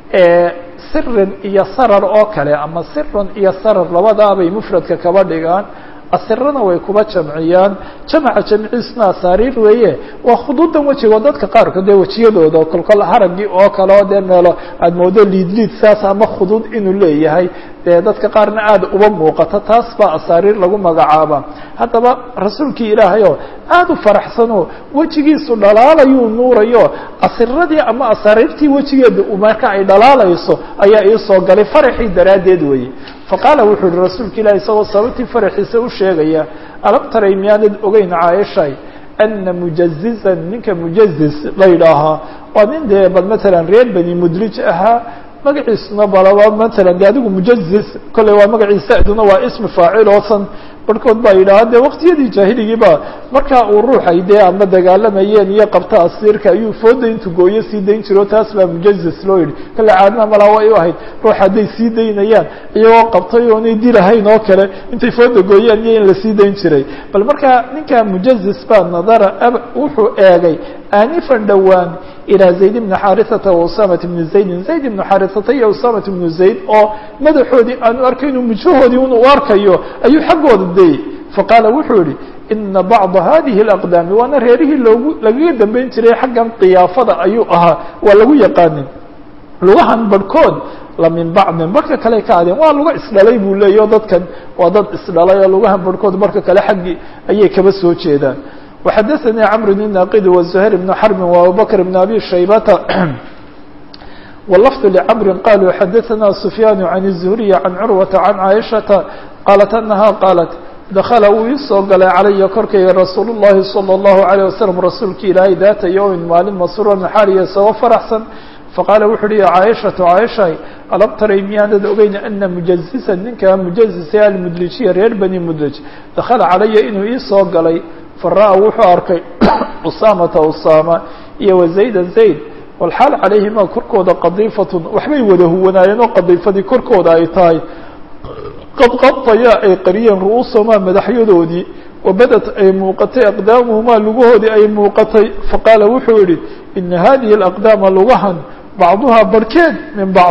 sirin iyo sarar oo kale ama sirun iyo sarar labadaabay mufradka kaba dhigaan asirana way kuba jamciyaan jamca jamciisna asaariir weeye waa khuduudan wejiga oo dadka qaarkood dee wejiyadooda kolkol haragii oo kale oo dee meelo aada moodo liid liid saas ama khuduud inuu leeyahay dee dadka qaarna aada uba muuqata taas baa asaariir lagu magacaaba haddaba rasuulkii ilaahay oo aada u faraxsanoo wejigiisu dhalaalayuu nuurayo asiradii ama asaariirtii wejigeeda marka ay dhalaalayso ayaa iisoo galay faraxii daraaddeed weeye faqaala wuxuu yihi rasuulka ilahi isagoo sababtii faraxiisa u sheegaya alam taray miyaanad ogeyn caaishay ana mujazizan ninka mujazis la yidhaahaa waa nin dee bal matalan reer bani mudlij ahaa magaciisuna balaba matalan de adigu mujazis kolley waa magaciisa aduna waa ismi faacil oosan barhkood baa yidhaha de waqtiyadii jaahiligiiba markaa uu ruuxay dee ama dagaalamayeen iyo qabta asiirka ayuu fooda intuu gooyo sii dayn jiro taas baa mujazis loo yidhi kale caadna malaa way u ahayd ruux hadday sii daynayaan iyagoo qabtay oonay dilahayn oo kale intay fooda gooyaan iyo in la sii dayn jiray bal markaa ninka mujazis baa nadara wuxuu eegay aanifan dhowaan ilaa zayd bni xaarisata wa usamat bni zaydin zayd ibnu xaarisata iyo usamat bnu zayd oo madaxoodii aanu arkaynu mujahoodii un u arkayo ayuu xaggooda dayey faqaala wuxuu yihi ina bacda hadihi اlaqdaami waana reerihii loogu lagaga dambeyn jiray xaggan kiyaafada ayuu ahaa waa lagu yaqaanin lugahan barhkood la min bacdin barhka kale ka adeen waa luga isdhalay buu leeyaho dadkan waa dad isdhalay oo lugahan barhkood barhka kale xaggii ayay kaba soo jeedaan وxadaثnي cمr بن ناqd وزهير بن حرب وأبوبكر بن أbي شhaybةa واللفظ لcمr qالوا xadaثna سفyان عن الزهري عن cروة عن cائشhaةa qالت أنها qالت dakla wuu iisoo galay calaya korkayga rasuul الlahi صلى الlaهu عليه وسلم rasuulki ilaahay daata yوmi maalin masruura xaaliya isagoo faraxsan faqaala wuxu uhi ya caaishatu caaishay alam taray miyaanad ogeyn ana mujazisa ninka mujazisa almudlijiya reer bani mudlij dakala calaya inuu iisoo galay fara-a wuxuu arkay usaamata usaama iyo wazayda zayd walxaal calayhima korkooda qadiifatun waxbay wada huwanaayeen oo qadiifadii korkooda ay tahay qad qadaya ay qariyeen ru'uusahumaa madaxyadoodii wabadat ay muuqatay aqdaamuhumaa lugahoodii ay muuqatay faqaala wuxuu yihi ina hadihi alaqdaama lugahan bacduhaa barhkeed min bacdin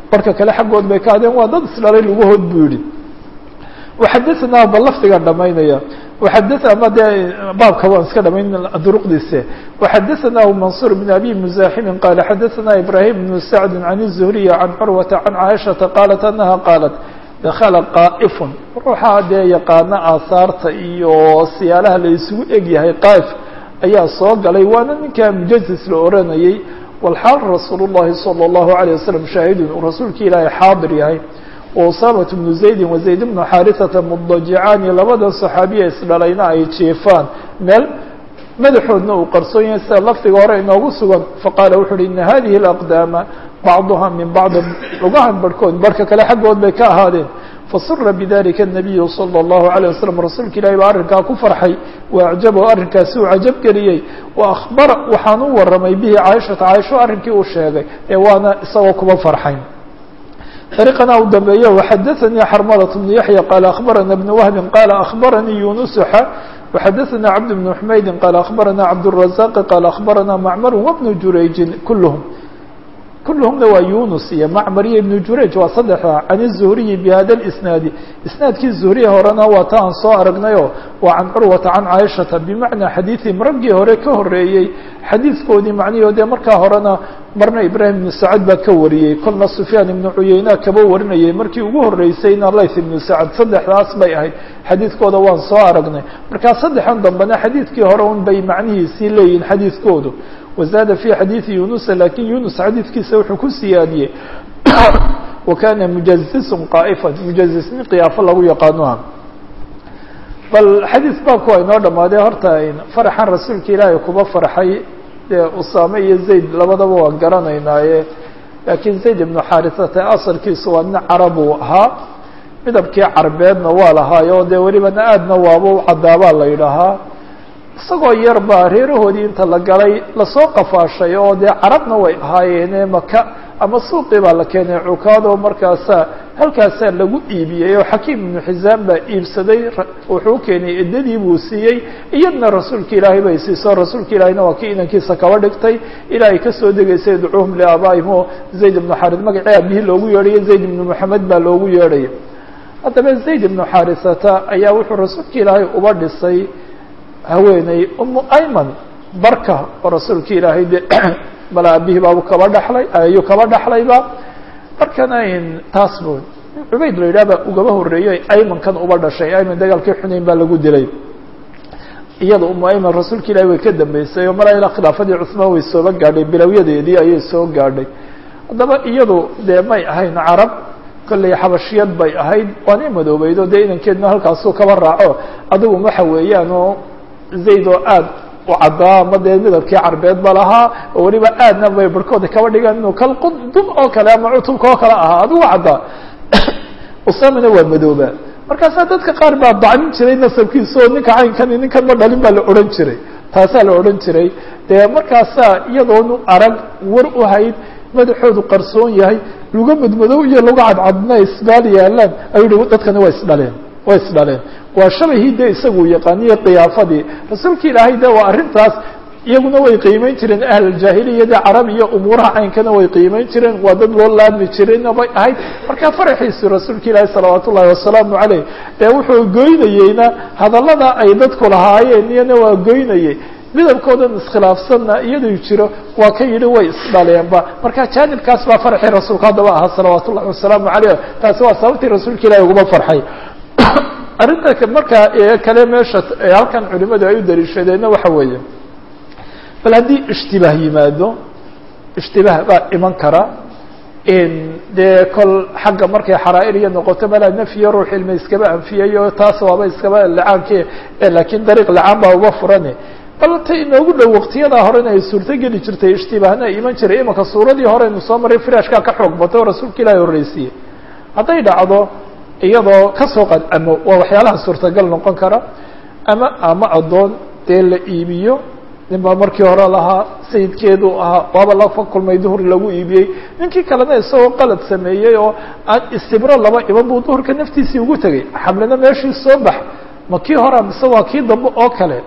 barka kale xaggood bay ka hadeen waa dad isdhalay lugahood buu yihi waxadaanaa ba lafdiga dhamaynaya waxada ama dee baabka waan iska dhamayn duruqdiise waxadaanah mansuur bn abi muzaaximin qaala xadaanaa ibrahim bnu sacdi can الzuhriya can curwata can caaishata qaalat anaha qaalat dakala qaa'ifun ruuxa dee yaqaana aahaarta iyo siyaalaha la isugu egyahay qaa'if ayaa soo galay waana ninkaa mujazis la oranayey walxaal rasuul الlahi salى الlahu عalيه wasalam shaahidun uu rasuulka ilaahay xaadir yahay usaamaة bnu zaydi wazayd bnu xaariثata mudajicaani labada صaxaabiya isdhalayna ay jeefaan meel madaxoodna uu qarsoon yahay sida lafdiga hore inoogu sugan faqaala wuxu uhi ina hadihi اlaqdaama bacduha min bacdi lugahan barhkood barhka kale xaggood bay ka ahaadeen fasura bidalika الnabiyu salى الlahu عalيه wasalam rasuulka ilahi baa arrinkaa ku farxay waacjabahu arrinkaasi uu cajab geliyey waakbara waxaan u waramay bihi caaishata caaisho arrinkii uu sheegay ee waana isagoo kuma farxayn طريقنا u dambeeyo وxadثnي xرملة بن يحيى قال أخبرنا بن وهب قال أخبرني يونس وxadثنا عبد بن حميد قال أخبرنا عبد الرزاق قال أخبرنا معمر وبن جurayج كلهم كلهمna waa يونس iyo معمر iyo بن جurayج waa سدexda عن الزهري بhda الإسناaد إسناadkii زهري horena waa ta aan soo aragnayo waa عن cروة عن cائشhaةa بمعنى xadيiثهم raggii hore ka horeeyey xadiiثkoodii macnihio dee markaa horena marna ibrahim ibnu sacad baa ka wariyey kolna sufyaan ibnu cuyeyna kaba warinayay markii ugu horeysayna layth ibnu sacad saddexdaas bay ahayd xadiidkooda waan soo aragnay markaa saddexan dambena xadiidkii hore un bay macnihiisii leeyihin xadiidkoodu wazaada fi xadiidi yunusa lakin yunus xadiidkiisa wuxuu ku siyaadiyey wa kana mujazisun qaa'ifan mujazisnin qiyaafo lagu yaqaanoha bal xadiis baabku waa inoo dhamaaday horta faraxan rasuulka ilaahay kuba farxay dee usaame iyo zayd labadaba waan garanaynaaye laakiin zayd ibnu xaarisata asalkiisu waa nin carab uu ahaa midabkii carbeedna waa lahaayo dee welibana aadna waaba u cadaabaa la yidhaahaa isagoo yar baa reerahoodii inta la galay lasoo qafaashay oo dee carabna way ahaayeene maka ama suuqii baa la keenay cukaado markaasaa halkaasaa lagu iibiyey oo xakiim ibnu xisaam baa iibsaday wuxuu keenay eddadii buu siiyey iyadna rasuulka ilaahay bay siiso rasuulka ilaahayna waa kii inankiisa kaba dhigtay ilaa ay kasoo degaysay ducuuhum liaabaa'ihim oo zayd ibnu xaaris magacii aabihii loogu yeedhayo zayd ibnu moxamed baa loogu yeedhaya haddaba zayd ibnu xaarisata ayaa wuxuu rasuulka ilaahay uba dhisay haweeney umu ayman barka oo rasuulka ilaahay de bal aabihii baabu kaba dhaxlay ayuu kaba dhaxlayba markana taas bu cubayd la yidhah baa ugaba horeeyey aymankan uba dhashay ayman dagaalkii xunayn baa lagu dilay iyada umu ayman rasuulka ilahi way ka dambeysay oo mala ilaa khilaafadii cuثmaan way sooba gaadhay bilowyadeedii ayay soo gaadhay haddaba iyadu dee may ahayn carab kolley xabashiyad bay ahayd waanay madoobeydo dee inankeedna halkaasuu kaba raaco adigu waxa weeyaan oo zayd oo aad u caddaa ama dee midabkii carbeed ba lahaa oo weliba aadna bay barhkooda kaba dhigaan inuu kal qudub oo kale ama cutubka oo kale ahaa adigu caddaa usamina waa madooba markaasaa dadka qaar baa dacmin jiray nasabkiisa oo ninka caynkani ninkan ma dhalin baa la odhan jiray taasaa la odhan jiray dee markaasaa iyadoonu arag war u hayd madaxoodu qarsoon yahay luga madmadow iyo luga cadcadna isbaal yaalaan ayuu hi dadkani waa isdhaleen waa isdhaleen waa shabahii de isagu yaqaaniye kiyaafadii rasuulka ilaahay de waa arrintaas iyaguna way qiimeyn jireen ahluljaahiliyada carab iyo umuuraha caynkana way qiimeyn jireen waa dad loo laadmi jireen bay ahayd marka faraxiisu rasuulka ilaahi salawaat ullahi wasalaamu caleyh ee wuxuu goynayeyna hadallada ay dadku lahaayeen iyana waa goynayey midabkoodan iskhilaafsanna iyaduu jiro waa ka yidhi way isdhaleenba marka jaanibkaas baa farxii rasuulka haddaba ahaa salawaat ullahi wasalaamu caleyh taasi waa sababtii rasuulka ilahi uguma farxay arrinta markaa kale meesha halkan culimadu ay u daliishadeenna waxa weeye bal haddii ishtibaah yimaado ishtibaah baa iman kara dee kol xagga markay xaraa'ir iyo noqoto malaa nafyo ruux ilma iskaba anfiyayo taas waaba iskaba lacaanke laakiin dariiq lacaan baa uba furane bal ta inoogu dhow waqtiyadaa horena ay suurto geli jirtay ishtibaahna iman jiray imanka suuradii horeynu soo maray firashkaa ka xoog bato oo rasuulka ilaahi horreysiye hadday dhacdo iyadoo kasoo qad ama waa waxyaalaha suurtagal noqon kara ama ama addoon dee la iibiyo nin baa markii hore lahaa sayidkeedu ahaa waaba lafa kulmay duhur lagu iibiyey ninkii kalena isagoo qalad sameeyey oo aan istibro laba iman buu duhurka naftiisii ugu tegay xamlina meeshii soo bax ma kii hora mise waa kii dambe oo kale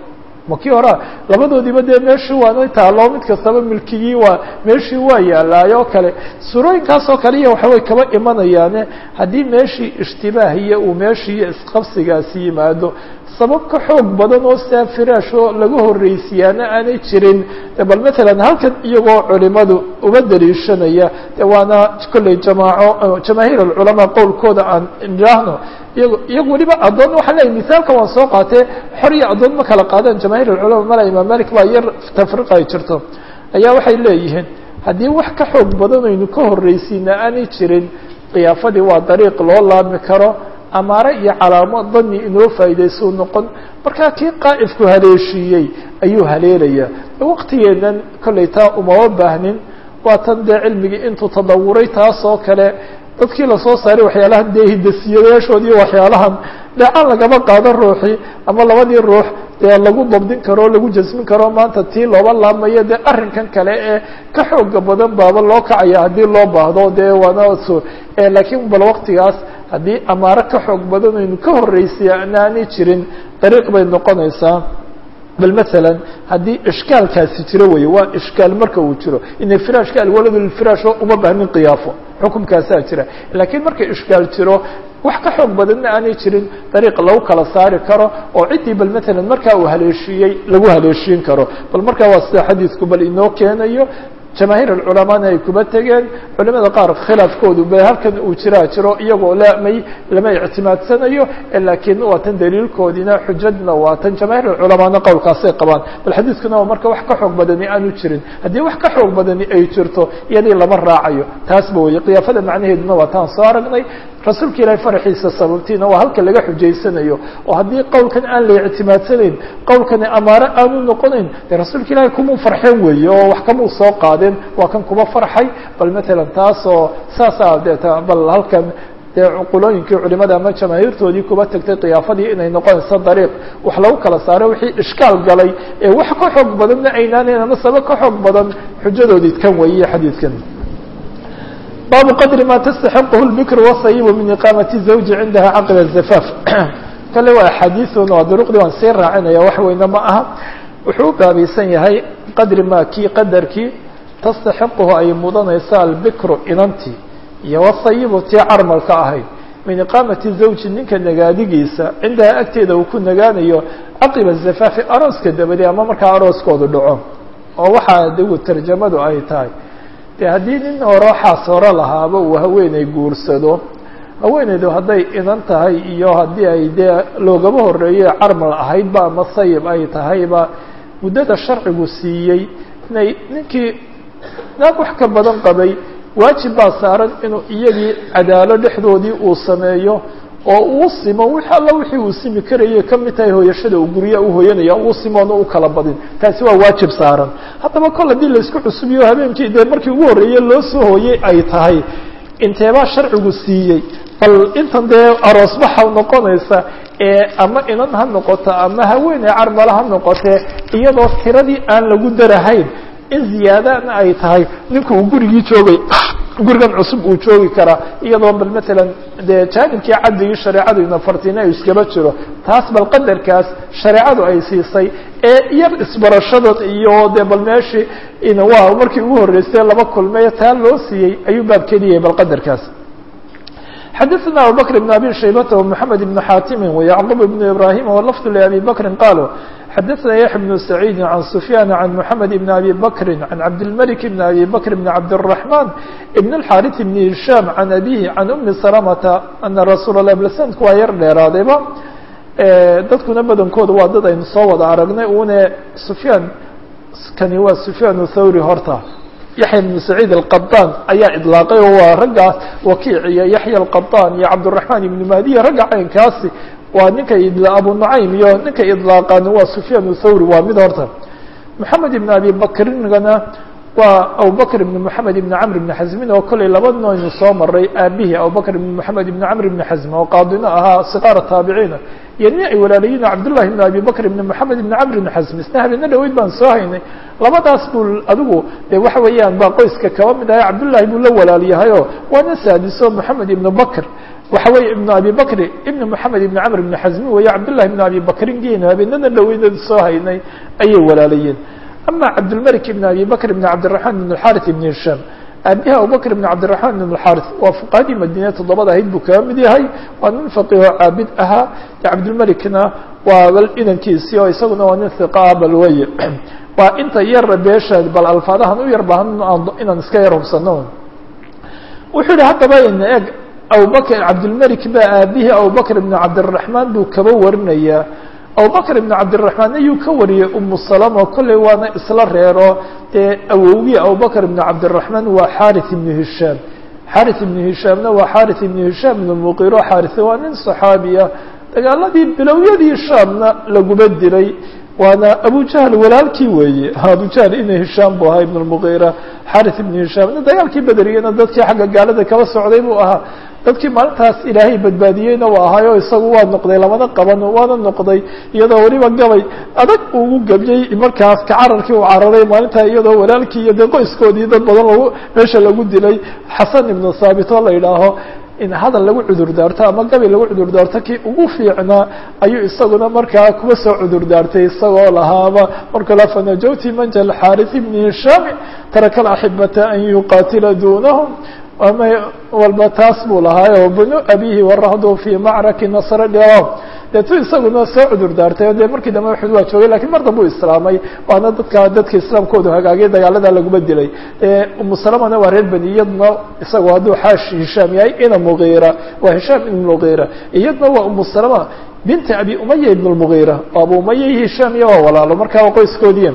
ma kii horea labadoodiiba dee meeshii waana taalo mid kastaba milkigii waa meeshii waa yaalaayoo kale surooyinkaasoo kale iyo waxaway kaba imanayaane haddii meeshii ishtibaah iyo uu meeshii iyo isqabsigaasi yimaado sabab ka xoog badan oo sidaa firaashoo laga horreysiyaana aanay jirin bal matalan halkan iyagoo culimadu uga daliishanaya de waana kolley jamaaco jamaahiir alculamaa qowlkooda aan idhaahno iyago iyagu weliba addoon waxaan leeyahy misaalka waan soo qaatee xor iyo addoon ma kala qaadaan jamaahiir alculama mala imaam malik baa yar tafriq ay jirto ayaa waxay leeyihiin haddii wax ka xoog badan aynu ka horreysiina aanay jirin khiyaafadii waa dariiq loo laabmi karo amaare iyo calaamo dani inoo faa'idaysuu noqon markaa kii qaa'ifku haleeshiiyey ayuu haleelayaa waqtigeennan kollay taa umama baahnin waa tan dee cilmigii intuu tadawuray taasoo kale dadkii lasoo saaray waxyaalahan dee hidasiyayaashood iyo waxyaalahan dheecaan lagama qaado ruuxii ama labadii ruux dee lagu dabdin karo o lagu jasmin karo maanta tii looba laabmayo dee arrinkan kale ee ka xooga badan baaba loo kacaya haddii loo baahdo dee waana so laakiin bal waqtigaas haddii amaaro ka xoog badan aynu ka horreysay anaanay jirin dariiq bay noqonaysaa bal masalan haddii ishkaalkaasi jiro weeye waa ishkaal marka uu jiro ina firaashka alwaladu lilfiraasho uma baahnin qiyaafo xukumkaasaa jira laakiin marka ishkaal jiro wax ka xoog badanna aanay jirin dariiq lagu kala saari karo oo ciddii bal matalan markaa uu haleeshiiyey lagu haleeshiin karo bal markaa waa sida xadiidku bal inoo keenayo jamaahiir alculamaana ay kuba tegeen culimada qaar khilaafkoodu ba halkan uu jiraa jiro iyagoo lamay lama ictimaadsanayo laakiin waa tan daliilkoodina xujadna waa tan jamaahiir alculamaana qowlkaasay qabaan bal xadiidkuna waa marka wax ka xoog badani aanu jirin haddii wax ka xoog badani ay jirto iyadii lama raacayo taasba weye khiyaafada macnaheeduna waa taan soo aragnay rasuulka ilaahay faraxiisa sababtiina waa halka laga xujaysanayo oo haddii qowlkan aan la ictimaadsanayn qowlkani amaare aanu noqonayn dee rasuulka ilaahay kumuu farxeen weeye oo wax kamuu soo qaadeen waa kan kuma farxay bal matalan taasoo saasaa deeta bal halkan dee cuqulooyinkii culimada ama jamaahiirtoodii kuba tagtay khiyaafadii inay noqonayso dariiq wax lagu kala saaro wixii ishkaal galay ee wax ka xoog badanna aynaanayn ama saba ka xoog badan xujadoodii kan weeye xadiidkan baabu qadri ma tastaxiqhu lbikru wasayibu min iqaamati zawji cindaha caqiba zafaaf kale waa axaadiiun waa duruqdii waan sii raacinaya wax weyne ma aha wuxuu u baabaysan yahay qadri ma kii qadarkii tastaxiquhu ay mudanaysa albikru inantii iyo wasayibu tii carmalka ahayd min iqaamati zawji ninka nagaadigiisa cindaha agteeda uu ku nagaanayo caqiba zafaafi arooska dabadee ama markaa arooskoodu dhaco oo waxaa digu tarjamadu ay tahay de haddii nin hore xaas hore lahaaba uu haweeney guursado haweeneydu hadday inan tahay iyo haddii ay dee loogama horeeyo carmal ahaydba ama sayib ay tahayba muddada sharcigu siiyey inay ninkii naag wax ka badan qabay waajib baa saaran inuu iyagii cadaalo dhexdoodii uu sameeyo oo uu simo wix alla wixii uu simi karayay ka mid tahay hooyashada uu gurya u hooyanaya uu simoona u kala badin taasi waa waajib saaran haddaba kol haddii laisku cusubiyo habeenkii dee markii ugu horreeye loo soo hooyey ay tahay inteebaa sharcigu siiyey bal intan dee aroosbaxa noqonaysa ee ama inan ha noqoto ama haweeney carmala ha noqotee iyadoo tiradii aan lagu darahayn in ziyaadana ay tahay ninku uu gurigii joogay gurigan cusub uu joogi karaa iyadoo bal matalan dee jaanibkii caddigii shareecadu inafartina u iskaba jiro taas bal qadarkaas shareecadu ay siisay ee yar isbarashadan iyo dee bal meeshii waa markii ugu horreysay laba kulmey taa loo siiyey ayuu baabkeediyay bal qadarkaas xadaثna abubakr بn abi shaybata ومحamed بn xaatimi وyacqub بn ibrahim wlafd لabi bakri qaluu xadaثna yaحya بن سacيidi عan سufyaan عan mحamed بn abi bakri عan cabdالmلك بn abi bakr بn cabdالرaحman بn الxاriث بn هisham عan abihi عan umi salamata ana rasuul الlah blsandku waa yar dheeraadayba dadkuna badankooda waa dad aynu soo wada aragnay une sufyaan kani waa sufyaan thawri horta yaxya bnu saciid alqaطaan ayaa idlaaqay oo waa raggaas wakiic iyo yaxya alqaطaan iyo cabdالرaحman ibnu madiya ragga caynkaasi waa ninka abu nucaym iyo ninka idlaaqan waa sufyaan thawri waa mid horta moxamed ibn abi bakringana waa abubakr ibn moxamed ibn camr ibn xasmin oo kollay laba noynu soo maray aabihii abubakr ibn moxamed ibn camr ibn xasm oo qaadino ahaa siqaara taabiciina iyo nin ay walaalayiin cabdullahi ibn abi bakr ibn moxamed ibn camr ibn xasm isna habeena dhaweyd baan soo haynay labadaas buu adigu de waxa weeyaan baa qoyska kaba mid ahay cabdullahi buu la walaal yahayoo waana saadiso moxamed ibn bakr waxa weeye ibnu abi bakri ibn moxamed ibn camr ibn xasmi weeye cabdullahi ibn abi bakrin geenu habeenadan dhaweynad soo haynay ayay walaalayeen ama cabdilmalik ibn abi bakr ibn cabdiraxmaan ibn xarit ibn hishaam aabiha abubakr ibn cabdiraxmaan ibn xarit waa fuqahadii madiine toddobada ahayd buu kaga mid yahay waa nin faqiho caabid ahaa de cabdilmalikna waa bal inankiisii oo isaguna waa nin hiqaa bal weye waa inta yara beesha bal alfaadahan u yar baahan inaan iska yar hubsano wuxuu yihi haddaba in eg abubakr cabdilmalik baa aabihii abubakr ibn cabdiraxmaan buu kaba warinayaa abubakr ibn cabdiraxmaan ayuu ka wariyey umu salama kolley waana isla reero dee awowgii abubakr ibn cabdiraxmaan waa xari ibnu hishaam xari ibnu hishaamna waa xari ibnu hishaam ibn muqiro xarise waa nin saxaabiya dagaaladii bilowyadii shaamna laguma dilay waana abujahl walaalkii weeye abujahl ina hishaam buu ahaa ibn lmuqira xari ibnu hishaamna dagaalkii bederiyena dadkii xagga gaalada kaba socday buu ahaa dadkii maalintaas ilaahay badbaadiyeyna waa ahaayo isagu waa noqday lamana qaban waana noqday iyadoo weliba gabay adag ugu gabyey markaas ka cararkii uu cararay maalintaa iyadoo walaalkii iyo dee qoyskoodii dad badan lagu meesha lagu dilay xasan ibnu saabit oo la yidhaaho in hadal lagu cudur daarto ama gabi lagu cudur daarto kii ugu fiicnaa ayuu isaguna markaa kuba soo cudur daartay isagoo lahaaba marka la fanajawti manja xaris ibni hishaami taraka alaxibata an yuqaatila dunahum ama walba taas buu lahaayo bnu abihi warahdu fi macraki nasr dhiro deetu isaguna soo cudur daartay dee markii dambe uxud waa joogay lakiin mar dambe u islaamay waana dadka dadka islaamkoodu hagaagay dagaalada laguma dilay umu salamana waa reer beni iyaduna isagoo hadduu xaash hishaam yahay ina mugiira waa hishaam ibn mugiira iyaduna waa umu salama binti abi umaya ibn lmugiira oo abu umaya iyo hishaam iyo waa walaalo markaa waa qoyskoodiya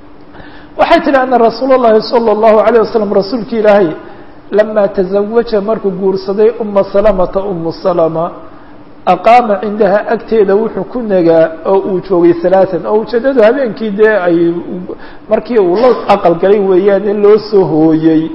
waxay tihi ana rasuul اllahi salى اllahu alayه wasalam rasuulki ilaahay lama taزawaja markuu guursaday uma salamata umu salama aqaama cindaha agteeda wuxuu ku nagaa oo uu joogay halaatan oo ujeedadu habeenkii dee ay markii uu la aqal galay weeyaane loo soo hooyey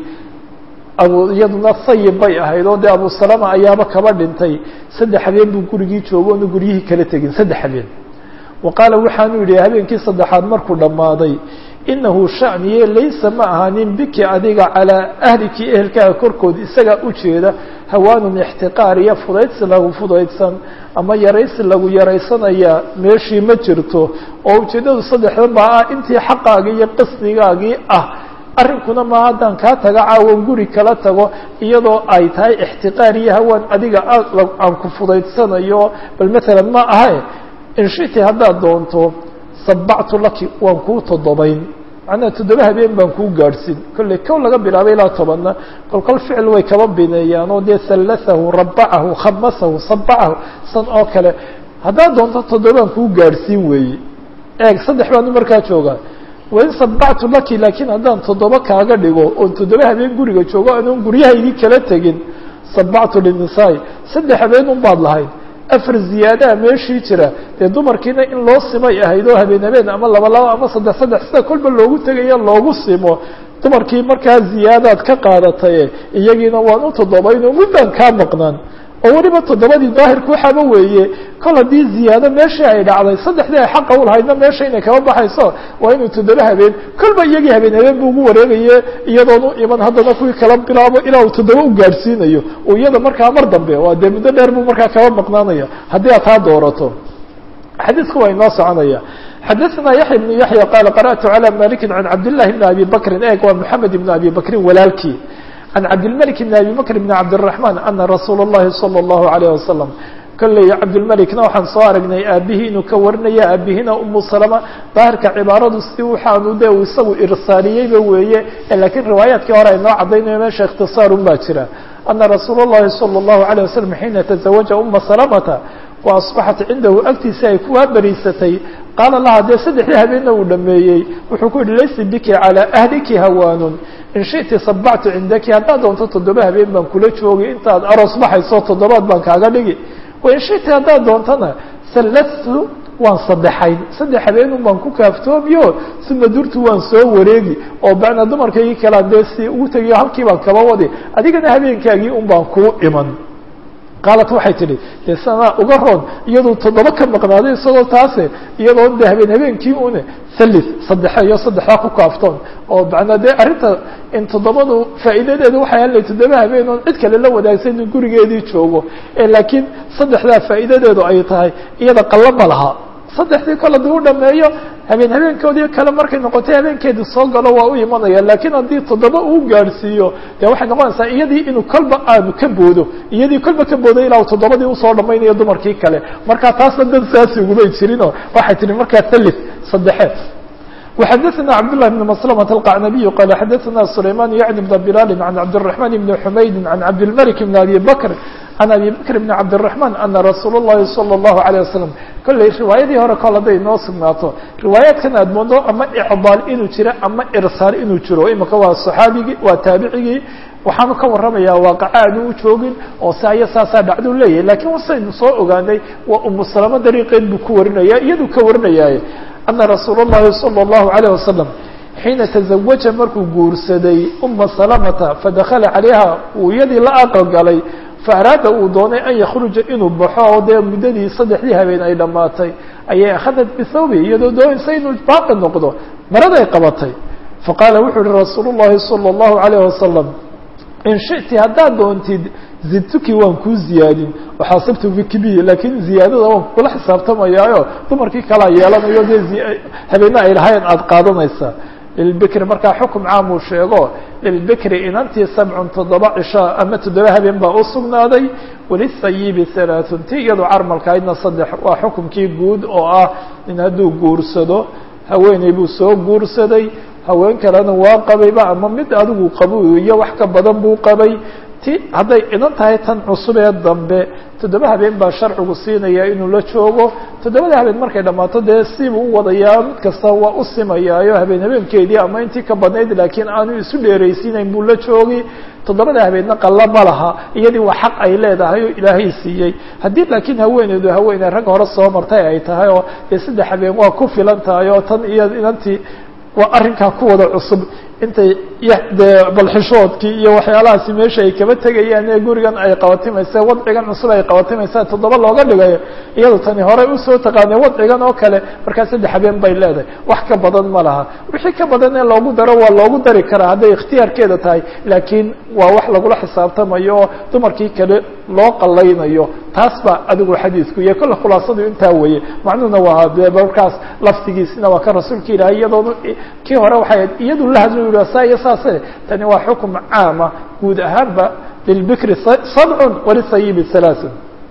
abu iyaduna sayib bay ahayd oo dee abu salama ayaaba kaba dhintay saddex habeen buu gurigii joogo oona guryihii kala tegin saddex habeen wa qaala waxaanu yidhi habeenkii saddexaad markuu dhammaaday inahu shaniye laysa ma ahaanin biki adiga calaa ahliki ehelkaaga korkood isagaa ujeeda hawaanun ixtiqaar iyo fudaydsi lagu fudaydsan ama yaraysi lagu yaraysanayaa meeshii ma jirto oo ujeeddadu saddexdan baa ah intii xaqaagii iyo qasdigaagii ah arrinkuna ma haddaan kaa taga caawan guri kala tago iyadoo ay tahay ixtiqaar iyo hawaan adiga aan ku fudaydsanayo bal maalan ma ahae inshiti haddaad doonto sabactu laki waan kuu toddobayn macnaha toddoba habeen baan kuu gaadhsin kolley kow laga bilaabay ilaa tobanna kolkol ficil way kaba bineeyaan oo dee sallasahu rabacahu khamasahu sabacahu san oo kale haddaad doonto toddobaan kuu gaadhsiin weeye eeg saddex baanu markaa joogaa wain sabactu laki laakiin haddaan toddoba kaaga dhigo oon toddoba habeen guriga joogo anoon guryahaydii kala tegin sabactu linisaai saddex habeen un baad lahayd afar ziyaadaha meeshii jira dee dumarkiina in loo simay ahayd oo habeen habeen ama laba laba ama saddex saddex sida kolba loogu tegaya loogu simo dumarkii markaa ziyaadaad ka qaadataye iyagiina waan u toddobayn oo muddan kaa maqnaan oo weliba toddobadii daahirku waxaaba weeye kol haddii ziyaado meeshii ay dhacday saddexdii ay xaqa u lahaydna meesha inay kaba baxayso waa inuu toddoba habeen kolba iyagii habeen habeen bu ugu wareegaye iyadoon u iman haddana kuwii kala bilaabo ilaa uu toddoba u gaadhsiinayo oo iyada markaa mar dambe waa dee muddo dheer buu markaa kaba maqnaanaya haddii aad taa doorato xadiidku waa inoo soconaya xadaثna yaحya بن yaحya qala qarأtu عalى maliki can cabdالlahi بn abi bakri eeg waa mحamed بn abi bakrin walaalkii can cabdilmalik bn abi bakr bn cabdالرaحman ana rasuul الlahi salى الlahu عalيه wasalam kolley cabdilmalikna waxaan soo aragnay aabihii inuu ka warinaya aabihina umu salama daahirka cibaaradu si waxaanu de isagu irsaaliyeyba weeye lakiin riwaayaadkii hore ay noo caddaynayo meesha ikhtisaarun baa jira ana rasuul الlahi salى الlahu عalيه wasalam xiina taزawaja uma salamata wa asbaxat cindahu agtiisa ay kuwaa beriisatay qaala laha dee saddexdii habeenna uu dhameeyey wuxuu ku yihi laysa biki calىa ahliki hawaanun in shiti sabactu cindaki haddaad doonto toddoba habeen baan kula joogay intaad aroos baxayso toddobaad baan kaaga dhigi wain shiti haddaad doontona sallastu waan saddexayn saddex habeenun baan ku kaaftoomiyo uma durtu waan soo wareegi oo bacna dumarkaygii kalaan dee si ugu tegiyo halkii baan kaba wadi adigana habeenkaagii un baan kuu iman qaalat waxay tidhi dee sanaa uga roon iyaduu toddoba ka maqnaaday isagoo taase iyadoo de habeen habeenkii une thalith saddexe iyo saddexdaa ku kaaftoon oo macnaa dee arrinta in toddobadu faa'iidadeedu waxay hadlay toddoba habeen oon cid kale la wadaagsan in gurigeedii joogo laakiin saddexdaa faa'iidadeedu ay tahay iyada qallo ma laha saddexdii kale dii u dhameeyo habeen habeenkoodii kale markay noqotay habeenkeedii soo galo waa u imanaya laakiin haddii toddoba uu gaadhsiiyo dee waxay noqonaysaa iyadii inuu kolba aanu ka boodo iyadii kolba ka boodo ilaa toddobadii usoo dhamaynayo dumarkii kale marka taasna dan saasi ugumay jirinoo waxay tihi markaa thalith saddexe وxdثna cبدالله بن مسلمة القعنبي قال xdثna سليمان يعني بن بلال عن عبدالرحمن بن حمaيد عن عبدالملك بن أبي بكر عن أبي بكر بن عبدالرحمن أن رsuuل اللhi صلى الله عليه وسلم kolley riwaayadii hore kol hadday noo sugnaato riwaayaadkan aad moodo ama إcضاal inuu jiro ama irsaal inuu jiro imika waa صxaabigii waa taabicigii waxaanu ka warramaya waaqaca aanu u joogin oo saaya saasaa dhacduu leeyahay lakiin wasaynu soo ogaanay waa umu salamo dariiqeed buu ku warinaya iyaduu ka warinayaaye ana rasuul الlahi salى الlahu عalيه wasalam xiina taزawaja markuu guursaday uma salamata fadakala calayha uu iyadii la aqal galay faaraada uu doonay an yakruja inuu baxo oo dee muddadii saddexdii habeen ay dhammaatay ayay akhadad bithawbi iyadoo doonaysa inuu baaqi noqdo maraday qabatay faqaala wuxuu uhi rasuul الlahi salى الlahu عalيه wasalam in shiti haddaad doontid zidtuki waan kuu ziyaadin waxaasabtu bikbi laakiin ziyaadada waan kula xisaabtamayaayo dumarkii kalaa yeelanayo dee habeena ay lahayn aada qaadanaysaa lilbikri markaa xukum caam uu sheego lilbikri inantii sabcun toddoba cisho ama toddoba habeen baa u sugnaaday walisayibi halaaثun ti iyadoo carmalkahaydna saddex waa xukumkii guud oo ah in hadduu guursado haweeney buu soo guursaday haween kalena waa qabayba ama mid adigu qabo iyo wax ka badan buu qabay ti hadday idan tahay tan cusub ee dambe toddoba habeen baa sharcigu siinaya inuu la joogo toddobada habeen markay dhammaato dee sibuu u wadayaa mid kasta waa u simayaayo habeen habeenkeedii ama intii ka badnayd laakiin aanu isu dheeraysiinayn buu la joogi toddobada habeenna qalla ma laha iyadii waa xaq ay leedahay oo ilaahay siiyey haddii laakiin haweeneydu haweeney rag hore soo martay ay tahay oo dee saddex habeen waa ku filan tahay oo tan iyo inantii waa arrinkaa ku wada cusub intay dee balxishoodkii iyo waxyaalahaasi meesha ay kaba tegayaan ee gurigan ay qabatimaysa wadcigan cusub ay qabatimaysa toddoba looga dhigayo iyado tani horey usoo taqaanay wadcigan oo kale markaa saddex habeen bay leedahay wax ka badan ma laha wixii ka badan ee loogu daro waa loogu dari karaa hadday ikhtiyaarkeeda tahay laakiin waa wax lagula xisaabtamayo oo dumarkii kale loo qalaynayo taas baa adigu xadiidku iyo kolle khulaasadu intaa weeye macnuhuna waa dee markaas laftigiisina waa ka rasuulka ilaahay iyadoona kii hore waxay ahayd iyadu la hadlo yidhi saa iyo saase tani waa xukum caama guud ahaanba lilbikri sabcun walisayibi halaaثun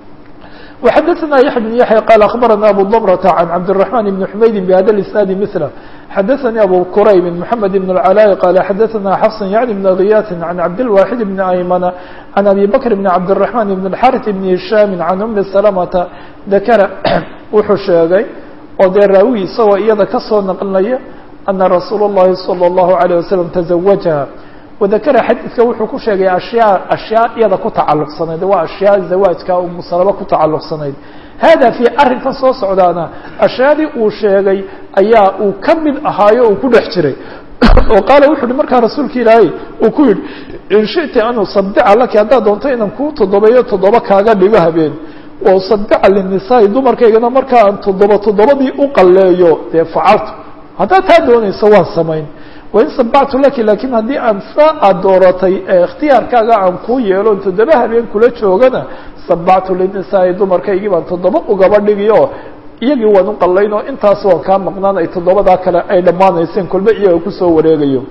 وxadثna yaحya بن yaحya qال أخbarana abu ضمرة عan cabdالرحمن بن حmaydi بhada الإسناad mثله xadaثnي abu qurayb محamed بن العلاء qال xadaثna xفص yعni بن غiyاث عan cabdالواxid بن أymن عan أbي bكر بن cabdالرحمن بن الحارث بن هiشhام عan أmi سلمةa dakra wuxuu sheegay oo dee raawi isagoo iyada kasoo naqlinaya أna rasuul الlahi صلى الlaه عليه وسلم تزawaجha wadakara xadiidka wuxuu ku sheegay ashyaa ashyaa iyada ku tacalluqsanayd waa ashyaa zawaajka umusalaba ku tacalluqsanayd hada fii arrinkan soo socdaana ashyaadii uu sheegay ayaa uu ka mid ahaayo uu ku dhex jiray oo qaala wuxu uhi markaa rasuulka ilaahay uu ku yidhi in shiti an usadica laki haddaad doonto inaan kuu toddobeeyo toddoba kaaga dhigo habeen wa usadica linisaai dumarkaygana markaa aan toddoba toddobadii u qalleeyo dee facaltu haddaad taa doonayso waan samayn wain sabactu laki lakiin haddii aan saa aad dooratay ee ikhtiyaarkaaga aan kuu yeelo toddoba habeen kula joogana sabactu linisaai dumarkaygii baan toddoba ugaba dhigi oo iyagii waan u qallayn oo intaas waan kaa maqnaan ay toddobadaa kale ay dhammaanayseen kolba iyaga kusoo wareegayo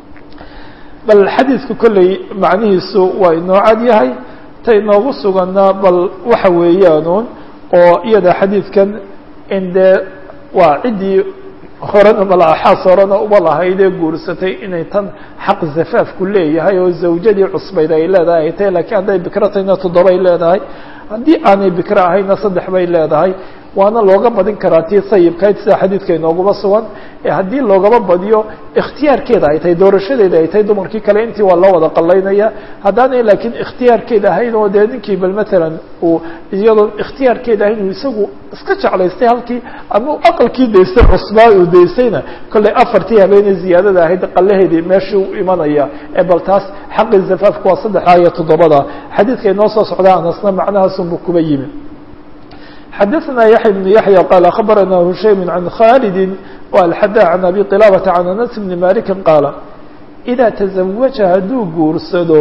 bal xadiidku kolley macnihiisu waa inoo cad yahay ta inoogu suganaa bal waxa weeyaanuun oo iyada xadiidkan in dee waa ciddii horena malaaxaas horena uba lahaydee guursatay inay tan xaq zafaafku leeyahay oo zawjadii cusbayd ay leedahay ay tahay lakiin hadday bikro tahayna toddobay leedahay haddii aanay bikro ahayna saddex bay leedahay waana looga badin karaa tii sayibkayd sida xadiidka inooguma sugan ee haddii loogaba badiyo ikhtiyaarkeeda ay tahay doorashadeeda ay tahay dumarkii kale intii waa loo wada qalaynaya haddaanay laakiin ikhtiyaarkeeda ahayn oo dee ninkii bal matalan uu iyadoon ikhtiyaarkeeda ahayn uu isagu iska jeclaystay halkii ama aqalkii daystay cusbaa uu daystayna kollay afartii habeenay ziyaadada ahayd qalaheedii meeshii u imanaya ee bal taas xaqii zafaafku waa saddexdaa iyo toddobada xadiidka inoo soo socdaa anasna macnahaasunbu kuba yimi xadaثna yaحya بن yaحyى qال aخbarana hushaym عan khaalidi وalxada عan abi qilاabةa عan anas bni maliki qaala إida تزawaja hadduu guursado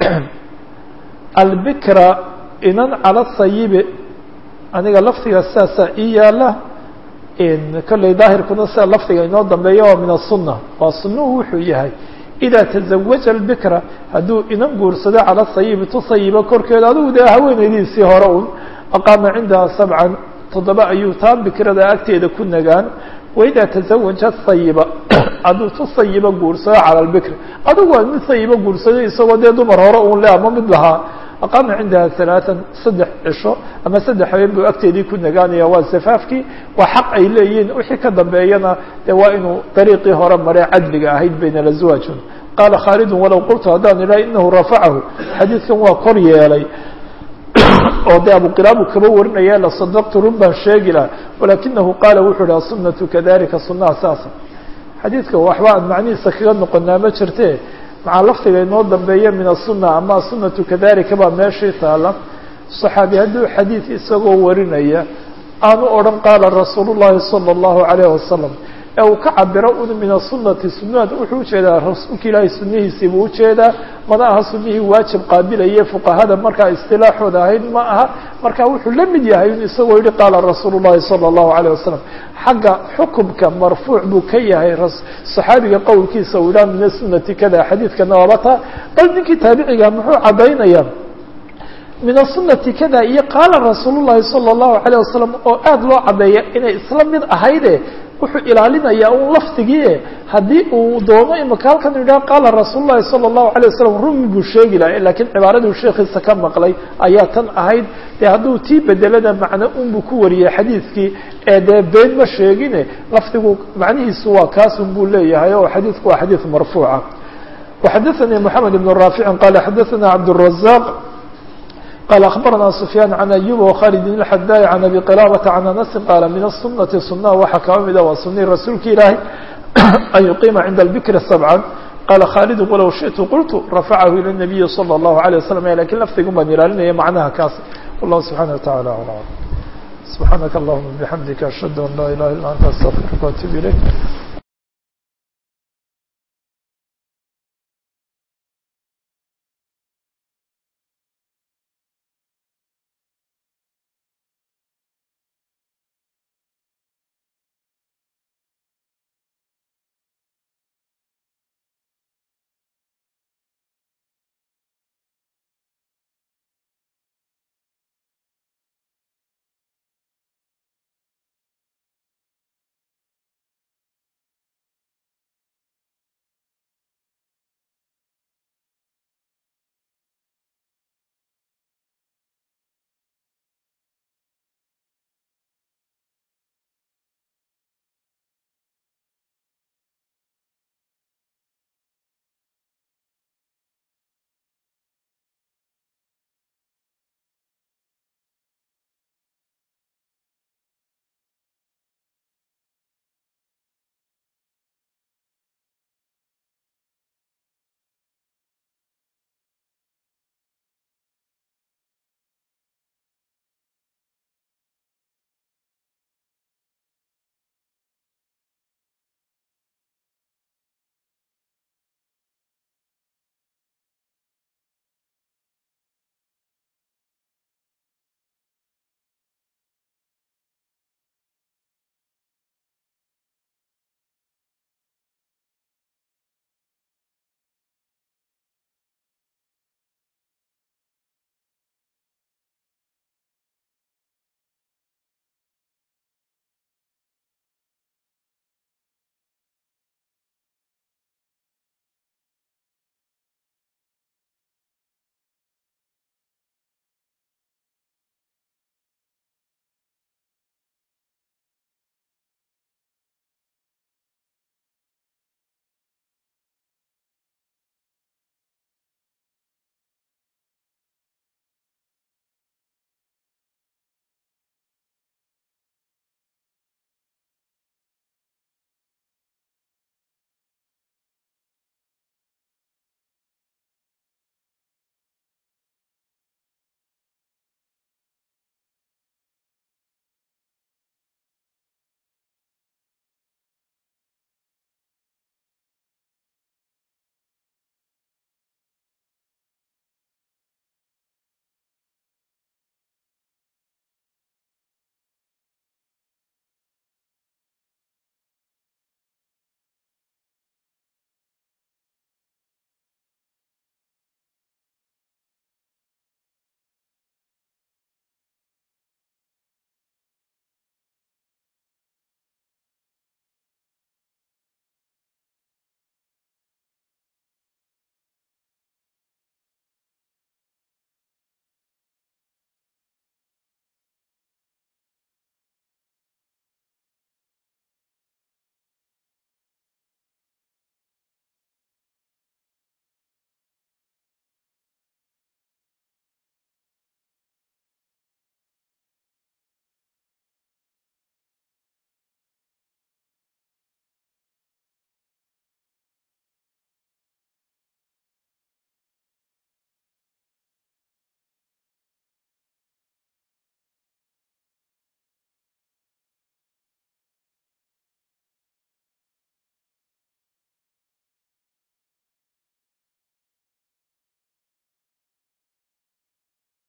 albikra inan calى sayibi aniga lafdiga sidaasaa ii yaala kolley daahirkuna sida lafdiga inoo dambeeya waa min الsuna waa sunuhu wuxuu yahay إida تزawaja الbikra hadduu inan guursado calى sayibi tu sayiba korkeeda adigu dee haweeneydiisii hore un aqaama cindaha sabcan toddoba ayuu taa bikrada agteeda ku nagaan waidaa tazawaja sayiba hadduu tu sayiba guursado cala lbikri adigu waa mid sayiba guursado isagoo dee dumar hore uun le ama mid lahaa aqaama cindaha halaatan saddex cisho ama saddex habeen buu agteedii ku nagaanaya waa safaafkii waa xaq ay leeyihiin wixii ka dambeeyana dee waa inuu dariiqii hore maree cadliga ahayd bayna lazwaajun qaala khaalidun walow qultu haddaan idhaha inahu rafacahu xadiidkan waa kor yeelay oo de abuqilaabu kaba warinaya lasadaqtu run baan sheegi laha walakinahu qaala wuxuu ihi asunatu kadalika sunaha saasa xadiidka waxba aan macnihiisa kaga noqonaa ma jirte maxaa lafdiga inoo dambeeya min asuna ama asunatu kadalika baa meeshii taala صaxaabi hadduu xadiid isagoo warinaya aanu odhan qaala rasuul llahi salى اllahu alayh wasalam ee uu ka cabiro un min asunati sunad wuxuu ujeedaa rasuulka ilaahay sunihiisii buu ujeedaa mana aha sunihii waajib qaabilaye fuqahada markaa istilaaxooda ahayd ma aha marka wuxuu la mid yahay in isagoo yihi qaala rasuul llahi salى اllahu alayه wasalam xagga xukumka marfuuc buu ka yahay صaxaabiga qowlkiisa uu yidhaha min asunati kada xadiidkana waaba taa bal ninkii taabiciga muxuu caddaynaya min asunati kada iyo qaala rasuul llahi salى اllahu alayه wasalam oo aada loo caddeeya inay isla mid ahayde wuxuu ilaalinayaa un lafdigii haddii uu doono imaka halkan yidhaha qaala rasuul llahi salى الlahu عalيه wasalam rumi buu sheegi laha lakiin cibaaraduu sheekiisa ka maqlay ayaa tan ahayd dee hadduu tii bedelada macno unbuu ku wariyey xadiidkii ee dee been ma sheegine lafdigu macnihiisu waa kaasun buu leeyahay oo xadiidku waa xadiid marfuuca وxadaثnii mحamed بن raafici qala xadaثna cabdالرaزاq qال أخبرنا سفyان عن أيوب وkhالد الحdاي عن أبي قلابة عن أنس qال من السنة سنة waxaa kaba mida waa sunii rasuulka ilaahay أن يقيma عnda البكر سبعا qال khالد وlow شhiئت قلت رفعه إلى النبي صلى الله عليه وسلم lakiن lfdigun baan ilaalinaya macnaha kaas والله سبحانه وتعالى أعلم سبحانك اللهma بحمدiك أشهد أن لا إله إلا أنت استغفرka وأتوب إليك